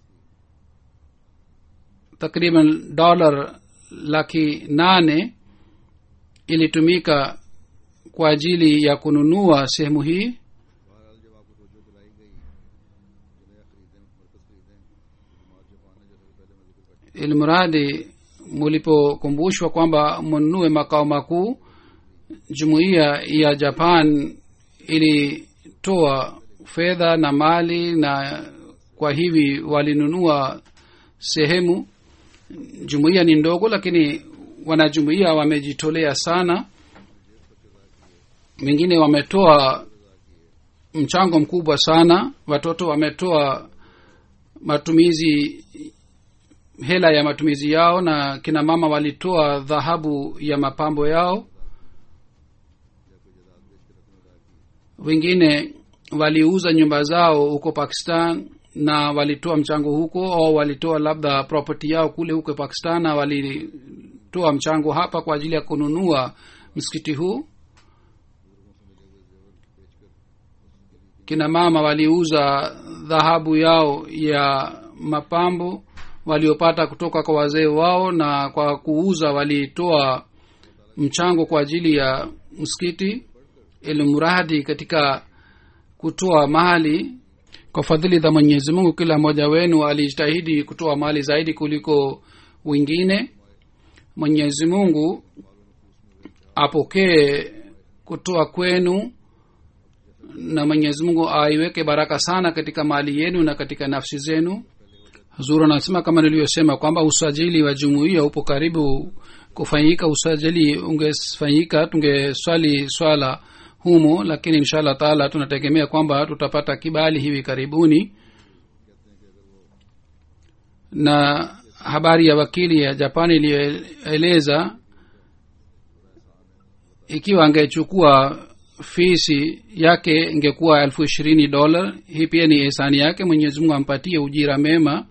takriban dolar laki nane ilitumika kwa ajili ya kununua sehemu hii बहरहाल जब आपको तोजो दिलाई गई जो नया खरीदें मरकज खरीदें जमात जापान है जैसा कि पहले मैं जिक्र कर ilimradi mulipokumbushwa kwamba mnunue makao makuu jumuiya ya japan ilitoa fedha na mali na kwa hivi walinunua sehemu jumuiya ni ndogo lakini wanajumuiya wamejitolea sana wengine wametoa mchango mkubwa sana watoto wametoa matumizi hela ya matumizi yao na kina mama walitoa dhahabu ya mapambo yao wengine waliuza nyumba zao huko pakistan na walitoa mchango huko au walitoa labda property yao kule huko pakistan na walitoa mchango hapa kwa ajili ya kununua msikiti huu kina mama waliuza dhahabu yao ya mapambo waliopata kutoka kwa wazee wao na kwa kuuza walitoa mchango kwa ajili ya msikiti ilimradi katika kutoa mali kwa fadhili za mwenyezi mungu kila mmoja wenu alijitahidi kutoa mali zaidi kuliko wengine mwenyezi mungu apokee kutoa kwenu na mwenyezi mungu aiweke baraka sana katika mali yenu na katika nafsi zenu huzuru anasema kama nilivyosema kwamba usajili wa jumuiya upo karibu kufanyika usajili ungefanyika tungeswali swala humo lakini insha allah taala tunategemea kwamba tutapata kibali hivi karibuni na habari ya wakili ya japani iliyoeleza ikiwa angechukua fisi yake ingekuwa elfu ishirini dola hii pia ni hisani yake mwenyezi mungu ampatie ujira mema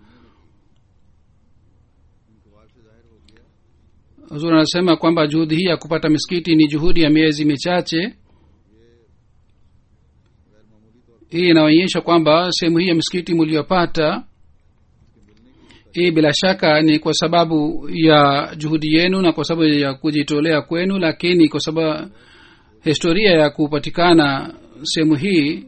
huzuri anasema kwamba juhudi hii ya kupata misikiti ni juhudi ya miezi michache hii inaonyesha kwamba sehemu hii ya misikiti mliyopata hii bila shaka ni kwa sababu ya juhudi yenu na kwa sababu ya kujitolea kwenu lakini kwa sababu historia ya kupatikana sehemu hii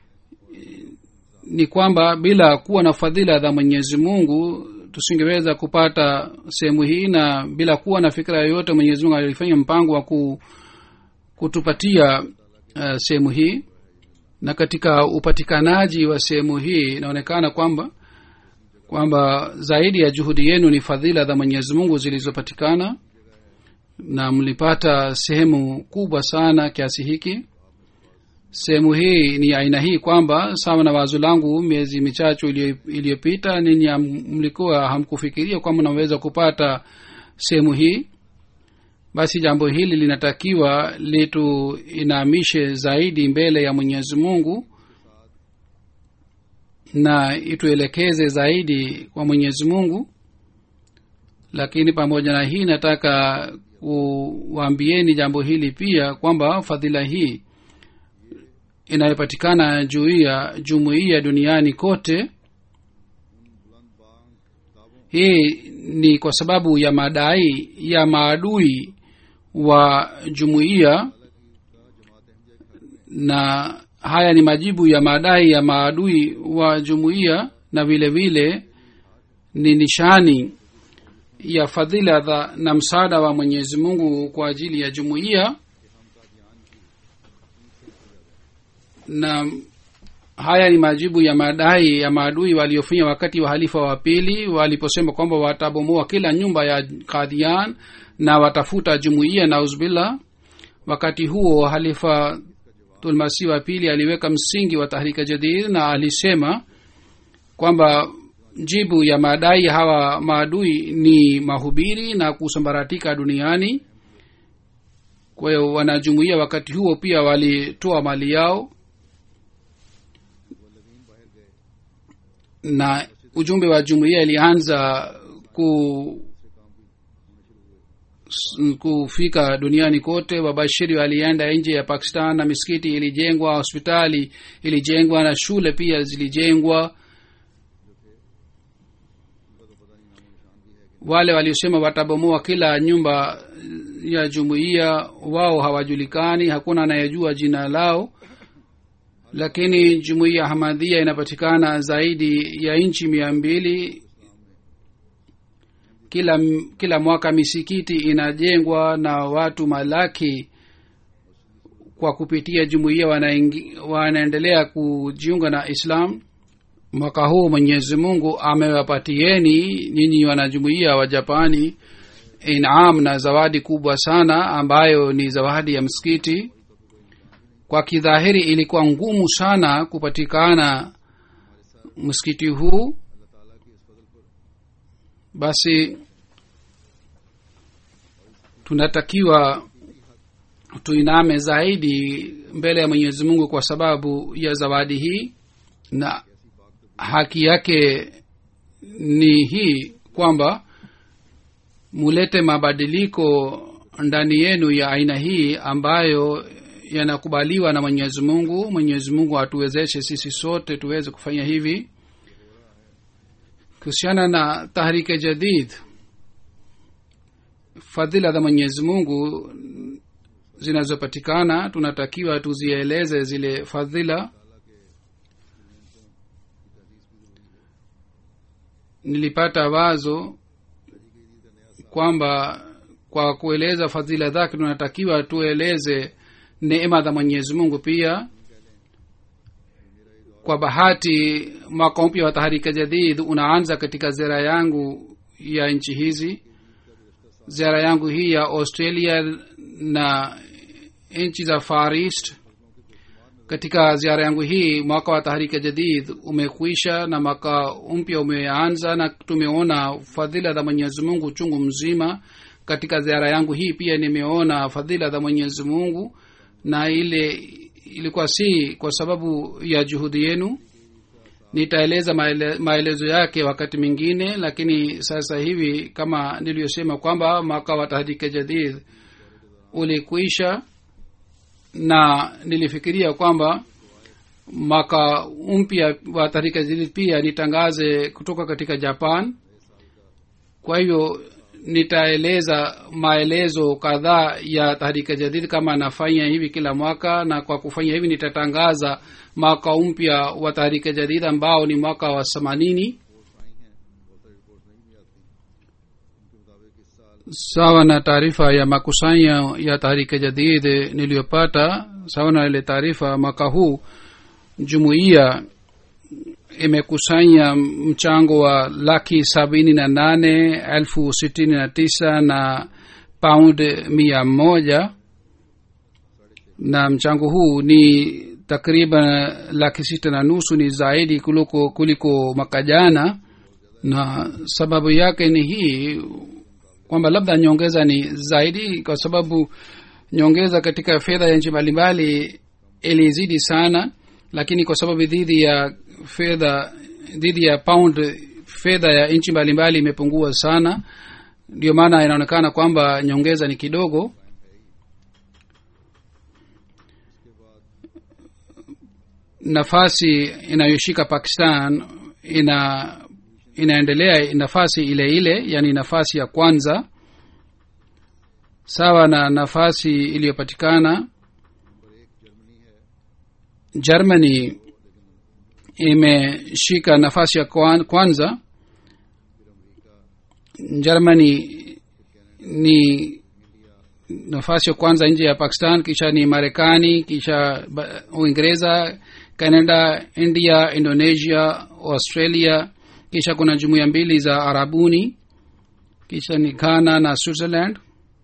ni kwamba bila kuwa na fadhila za mwenyezi mungu tusingeweza kupata sehemu hii na bila kuwa na fikira yoyote mwenyezi mungu alifanya mpango wa ku, kutupatia uh, sehemu hii na katika upatikanaji wa sehemu hii inaonekana kwamba kwamba zaidi ya juhudi yenu ni fadhila za mwenyezi mungu zilizopatikana na mlipata sehemu kubwa sana kiasi hiki sehemu hii ni aina hii kwamba sawa na wazo langu miezi michache iliyopita ninyi mlikuwa hamkufikiria kwamba mnaweza kupata sehemu hii basi jambo hili linatakiwa lituinamishe zaidi mbele ya mwenyezi mungu na ituelekeze zaidi kwa mwenyezi mungu lakini pamoja na hii nataka kuwaambieni jambo hili pia kwamba fadhila hii inayopatikana juu ya jumuiya duniani kote hii ni kwa sababu ya madai ya maadui wa jumuiya na haya ni majibu ya madai ya maadui wa jumuiya na vile vile ni nishani ya fadhila dha, na msaada wa mwenyezi mungu kwa ajili ya jumuiya na haya ni majibu ya madai ya maadui waliofanya wakati wa halifa wa pili waliposema kwamba watabomoa kila nyumba ya kadhian na watafuta jumuiya na uzbillah wakati huo halifa tulmasi wa pili aliweka msingi wa tahrika jadid na alisema kwamba jibu ya madai hawa maadui ni mahubiri na kusambaratika duniani kwa hiyo wanajumuia wakati huo pia walitoa mali yao na ujumbe wa jumuiya ilianza ku kufika duniani kote wabashiri walienda nje ya pakistan na misikiti ilijengwa hospitali ilijengwa na shule pia zilijengwa wale waliosema watabomoa kila nyumba ya jumuiya wao hawajulikani hakuna anayejua jina lao lakini jumuiya hamadhia inapatikana zaidi ya nchi mia mbili kila kila mwaka misikiti inajengwa na watu malaki kwa kupitia jumuiya wanaendelea kujiunga na islam mwaka huu mwenyezi mungu amewapatieni nyinyi wanajumuiya wa japani inam na zawadi kubwa sana ambayo ni zawadi ya msikiti kwa kidhahiri ilikuwa ngumu sana kupatikana msikiti huu basi tunatakiwa tuiname zaidi mbele ya mwenyezi mungu kwa sababu ya zawadi hii na haki yake ni hii kwamba mulete mabadiliko ndani yenu ya aina hii ambayo yanakubaliwa na mwenyezi mungu mwenyezi mungu atuwezeshe sisi sote tuweze kufanya hivi kuhusiana na tahrike jadid fadhila za mwenyezi mungu zinazopatikana tunatakiwa tuzieleze zile fadhila nilipata wazo kwamba kwa kueleza fadhila zake tunatakiwa tueleze neema za mwenyezi mungu pia kwa bahati mwaka mpya wa taharika jadid unaanza katika ziara yangu ya nchi hizi ziara yangu hii ya australia na nchi za far east katika ziara yangu hii mwaka wa taharika jadid umekwisha na mwaka mpya umeanza na tumeona fadhila za mwenyezi mungu chungu mzima katika ziara yangu hii pia nimeona fadhila za mwenyezi mungu na ile ilikuwa si kwa sababu ya juhudi yenu nitaeleza maele, maelezo yake wakati mwingine lakini sasa hivi kama niliyosema kwamba mwaka wa tahdike jadid ulikuisha na nilifikiria kwamba mwaka mpya wa tahrika jadid pia nitangaze kutoka katika japan kwa hivyo nitaeleza maelezo kadhaa ya tahrika jadid kama nafanya hivi kila mwaka na kwa kufanya hivi nitatangaza mwaka mpya wa tahrika jadid ambao ni mwaka wa themanini sawa na taarifa ya makusanyo ya tahrika jadid niliyopata sawa na ile taarifa mwaka huu jumuiya imekusanya mchango wa laki sabini na nane elfu sitini na tisa na paund mia moja na mchango huu ni takriban laki sita na nusu ni zaidi kuliko, kuliko mwaka jana na sababu yake ni hii kwamba labda nyongeza ni zaidi kwa sababu nyongeza katika fedha ya nchi mbalimbali ilizidi sana lakini kwa sababu dhidi ya fedha dhidi ya pound fedha ya nchi mbalimbali imepungua sana ndio maana inaonekana kwamba nyongeza ni kidogo nafasi inayoshika pakistan ina inaendelea nafasi ile ile yani nafasi ya kwanza sawa na nafasi iliyopatikana germany imeshika nafasi ya kwanza germany ni nafasi ya kwanza nje ya pakistan kisha ni marekani kisha uingereza canada india indonesia australia kisha kuna jumuiya mbili za arabuni kisha ni ghana na switzerland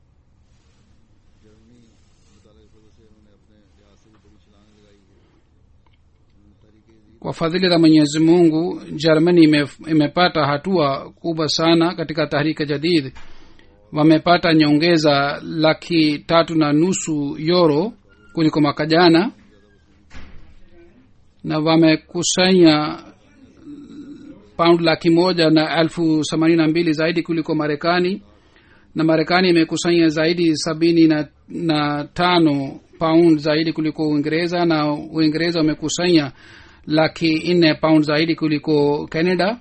kwa fadhili za mwenyezi mungu germany ime, imepata hatua kubwa sana katika tahrika jadid wamepata nyongeza laki tatu na nusu yoro kuliko mwaka jana na wamekusanya pound laki moja na elfu themanini na mbili zaidi kuliko marekani na marekani imekusanya zaidi sabini na, na tano pound zaidi kuliko uingereza na uingereza wamekusanya laki nne pound zaidi kuliko canada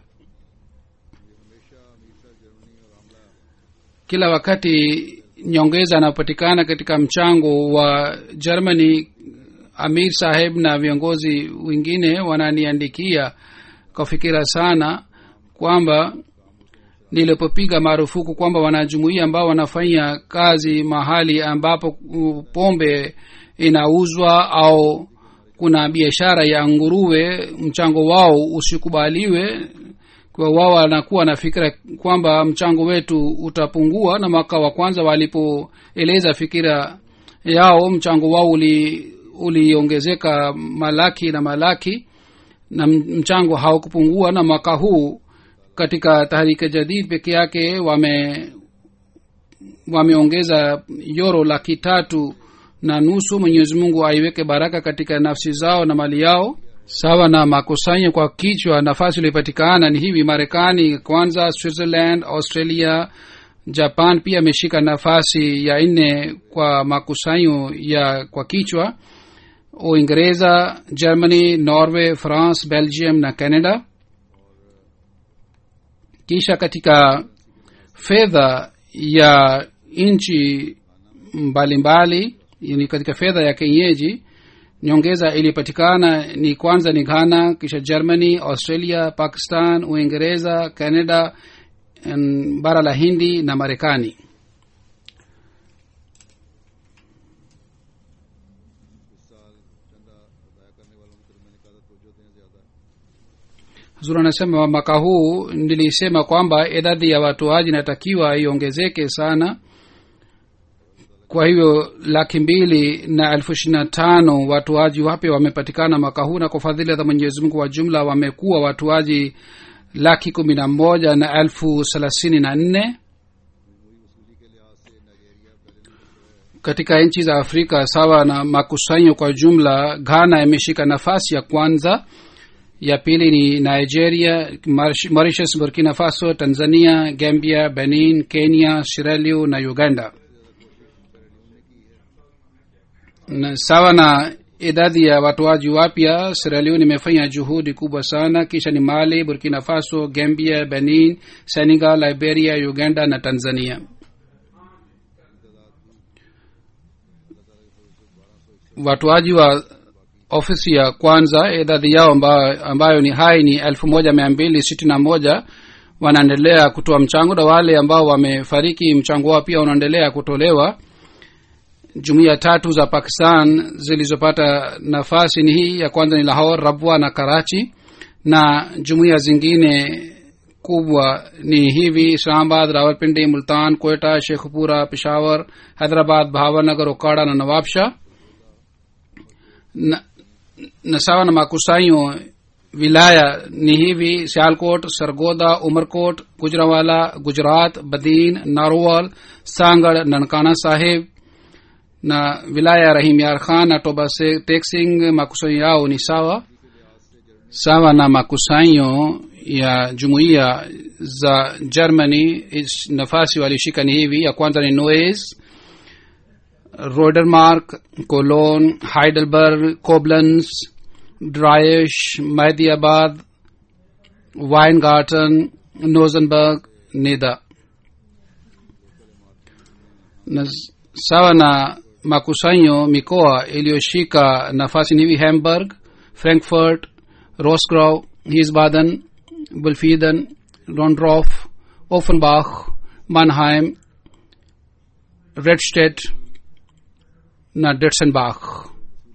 kila wakati nyongeza anapatikana katika mchango wa germany amir saheb na viongozi wengine wananiandikia kwa fikira sana kwamba nilipopiga marufuku kwamba wanajumuia ambao wanafanya kazi mahali ambapo pombe inauzwa au kuna biashara ya nguruwe mchango wao usikubaliwe kwa wao wanakuwa na fikira kwamba mchango wetu utapungua na mwaka wa kwanza walipoeleza fikira yao mchango wao uli uliongezeka malaki na malaki na mchango haukupungua na mwaka huu katika tahrika jadid peke yake wame wameongeza yoro laki tatu na nusu mwenyezi mungu aiweke baraka katika nafsi zao na mali yao sawa na makusanyo kwa kichwa nafasi iliyopatikana ni hivi marekani kwanza switzerland australia japan pia ameshika nafasi ya nne kwa makusanyo ya kwa kichwa uingereza germany norway france belgium na canada kisha katika fedha ya nchi mbalimbali ni katika fedha ya kenyeji nyongeza iliyopatikana ni kwanza ni ghana kisha germany australia pakistan uingereza canada bara la hindi na marekani zuri anasema mwaka huu nilisema kwamba idadi ya watoaji inatakiwa iongezeke sana kwa hivyo laki mbili na elfu ishiri na tano watoaji wapya wamepatikana mwaka huu na kwa fadhili za mwenyezi mungu wa jumla wamekuwa watoaji laki kumi na moja na elfu thelathini na nne katika nchi za afrika sawa na makusanyo kwa jumla ghana imeshika nafasi ya kwanza ya pili ni nigeria Maurish- mauritius burkina faso tanzania gambia benin kenya sierra leone na uganda na sawa na idadi ya watoaji wapya Sierra Leone imefanya juhudi kubwa sana kisha ni mali burkina faso gambia benin senegal liberia uganda na tanzania watoaji wa ofisi ya kwanza idadi yao ambayo, ambayo ni hai ni elfu moja mia mbili sitini na moja wanaendelea kutoa mchango na wale ambao wamefariki mchango wao pia unaendelea kutolewa jumuiya tatu za pakistan zilizopata nafasi ni hii ya kwanza ni lahor rabwa na karachi na jumuiya zingine kubwa ni hivi islamabad rawalpindi multan kweta shekhpura peshawar hyderabad bhavanagar okada na nawabshah na, na sawa na makusanyo wilaya ni hivi sialkot sargoda umerkot gujrawala gujarat badin narwal sangad nankana sahib na wilaya ya rahim yar khan na toba se texing makusanyo yao ni sawa sawa na makusanyo ya jumuiya za germany is- nafasi walishika ni hivi ya kwanza ni noes rodermark cologne heidelberg koblenz dreiesch mehdiabad weingarten nosenberg nida na s- sawa na makusanyo mikoa iliyoshika nafasi ni hivi hamburg frankfurt rosgrau hisbaden bulfiden rondorf offenbach mannheim redstedt na detsenbach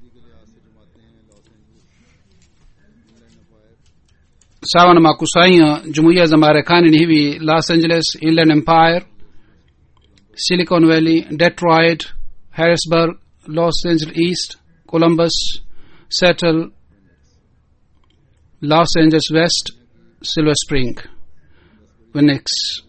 sawa na makusanyo jumuiya za marekani ni hivi los angeles inland empire silicon valley detroit harrisburg los angeles east columbus settle los angeles west silver spring phoenix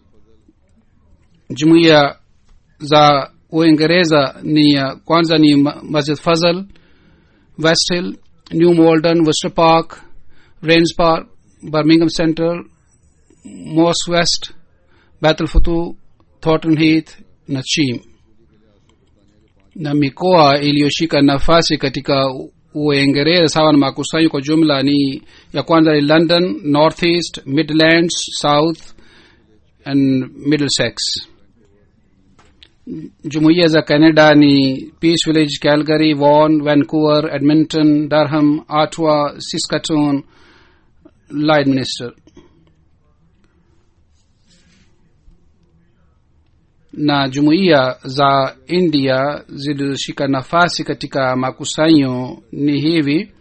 jumuiya za uingereza ni ya kwanza ni Ma- masjid fazal west hill new malden worcester park rains park birmingham center moss west battle futu thornton heath na chim na mikoa iliyoshika nafasi katika U- uingereza sawa na makusanyo kwa jumla ni ya kwanza ni london north east midlands south and middlesex jumuiya za canada ni peace village calgary vaughan vancouver edmonton durham ottawa saskatoon Lloydminster. na jumuiya za india zilizoshika nafasi katika makusanyo ni hivi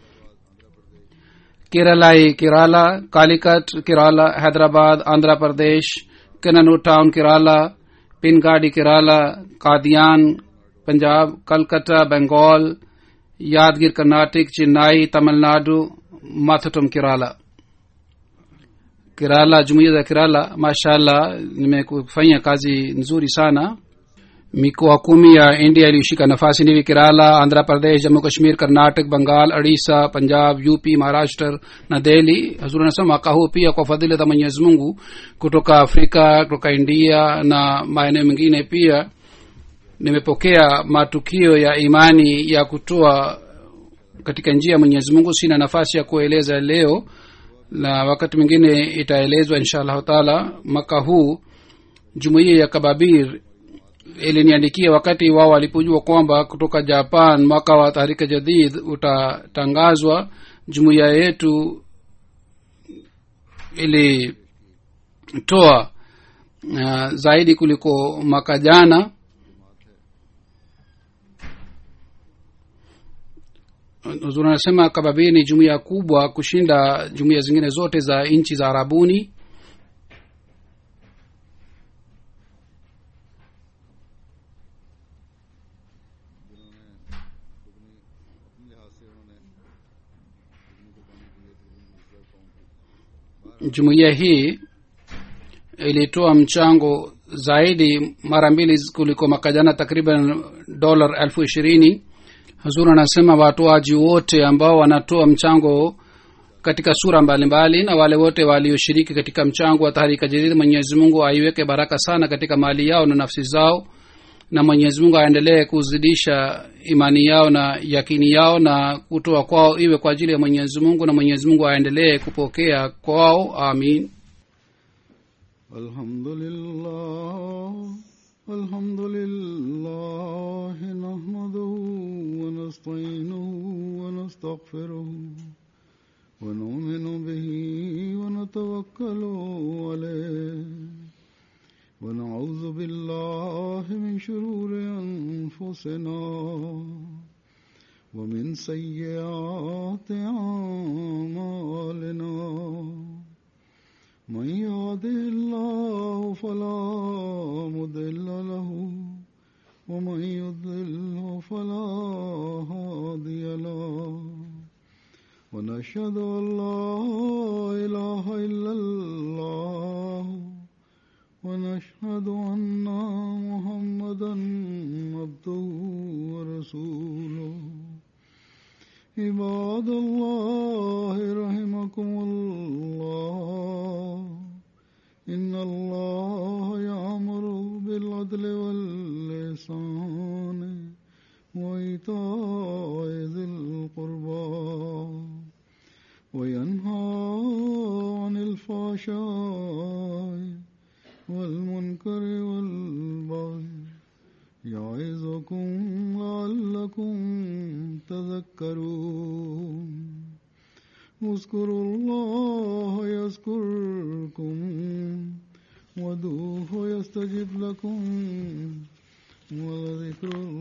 keralai kerala kalikat kerala hyderabad andhra pradesh kananu town kerala pingadi kerala kadian punjab calcutta bengal yadgir karnatic chennai tamil nadu mathutum kerala kerala jumuiya za kerala mashallah nimekufanya kazi nzuri sana mikoa kumi ya india iliyoshika nafasi nivi kerala andhra pradesh jammu kashmir karnatak bengal odisha punjab up maharashtra na delhi hazur anasema mwaka huu pia kwa fadhili za mwenyezi mungu kutoka afrika kutoka india na maeneo mengine pia nimepokea matukio ya imani ya kutoa katika njia ya mwenyezi mungu sina nafasi ya kueleza leo na wakati mwingine itaelezwa insha allahu taala mwaka huu jumuiya ya kababir iliniandikia wakati wao walipojua kwamba kutoka japan mwaka wa tahrika jadid utatangazwa jumuiya yetu ilitoa uh, zaidi kuliko mwaka jana huzuri anasema kababir ni jumuiya kubwa kushinda jumuiya zingine zote za nchi za arabuni jumuiya hii ilitoa mchango zaidi mara mbili kuliko mwaka jana takriban dolar elfu ishirini hazur anasema watoaji wote ambao wanatoa mchango katika sura mbalimbali mbali, na wale wote walioshiriki katika mchango wa taharika jadid mwenyezi mungu aiweke baraka sana katika mali yao na nafsi zao na mwenyezi mungu aendelee kuzidisha imani yao na yakini yao na kutoa kwao iwe kwa ajili ya mwenyezi mungu na mwenyezi mungu aendelee kupokea kwao amin الحمد لله الحمد لله نحمده ونستعينه ونستغفره ونؤمن به ونتوكل عليه ونعوذ بالله من شرور أنفسنا ومن سيئات أعمالنا من يهده الله فلا مضل له ومن يضلل فلا هادي له ونشهد ان لا اله الا الله ونشهد ان محمدا عبده ورسوله عباد الله رحمكم الله إن الله يأمر بالعدل واللسان وإيتاء ذي القربى وينهى عن الفحشاء والمنكر والبغي يعظكم لعلكم تذكرون اذكروا الله يذكركم ودوه يستجب لكم ولذكر الله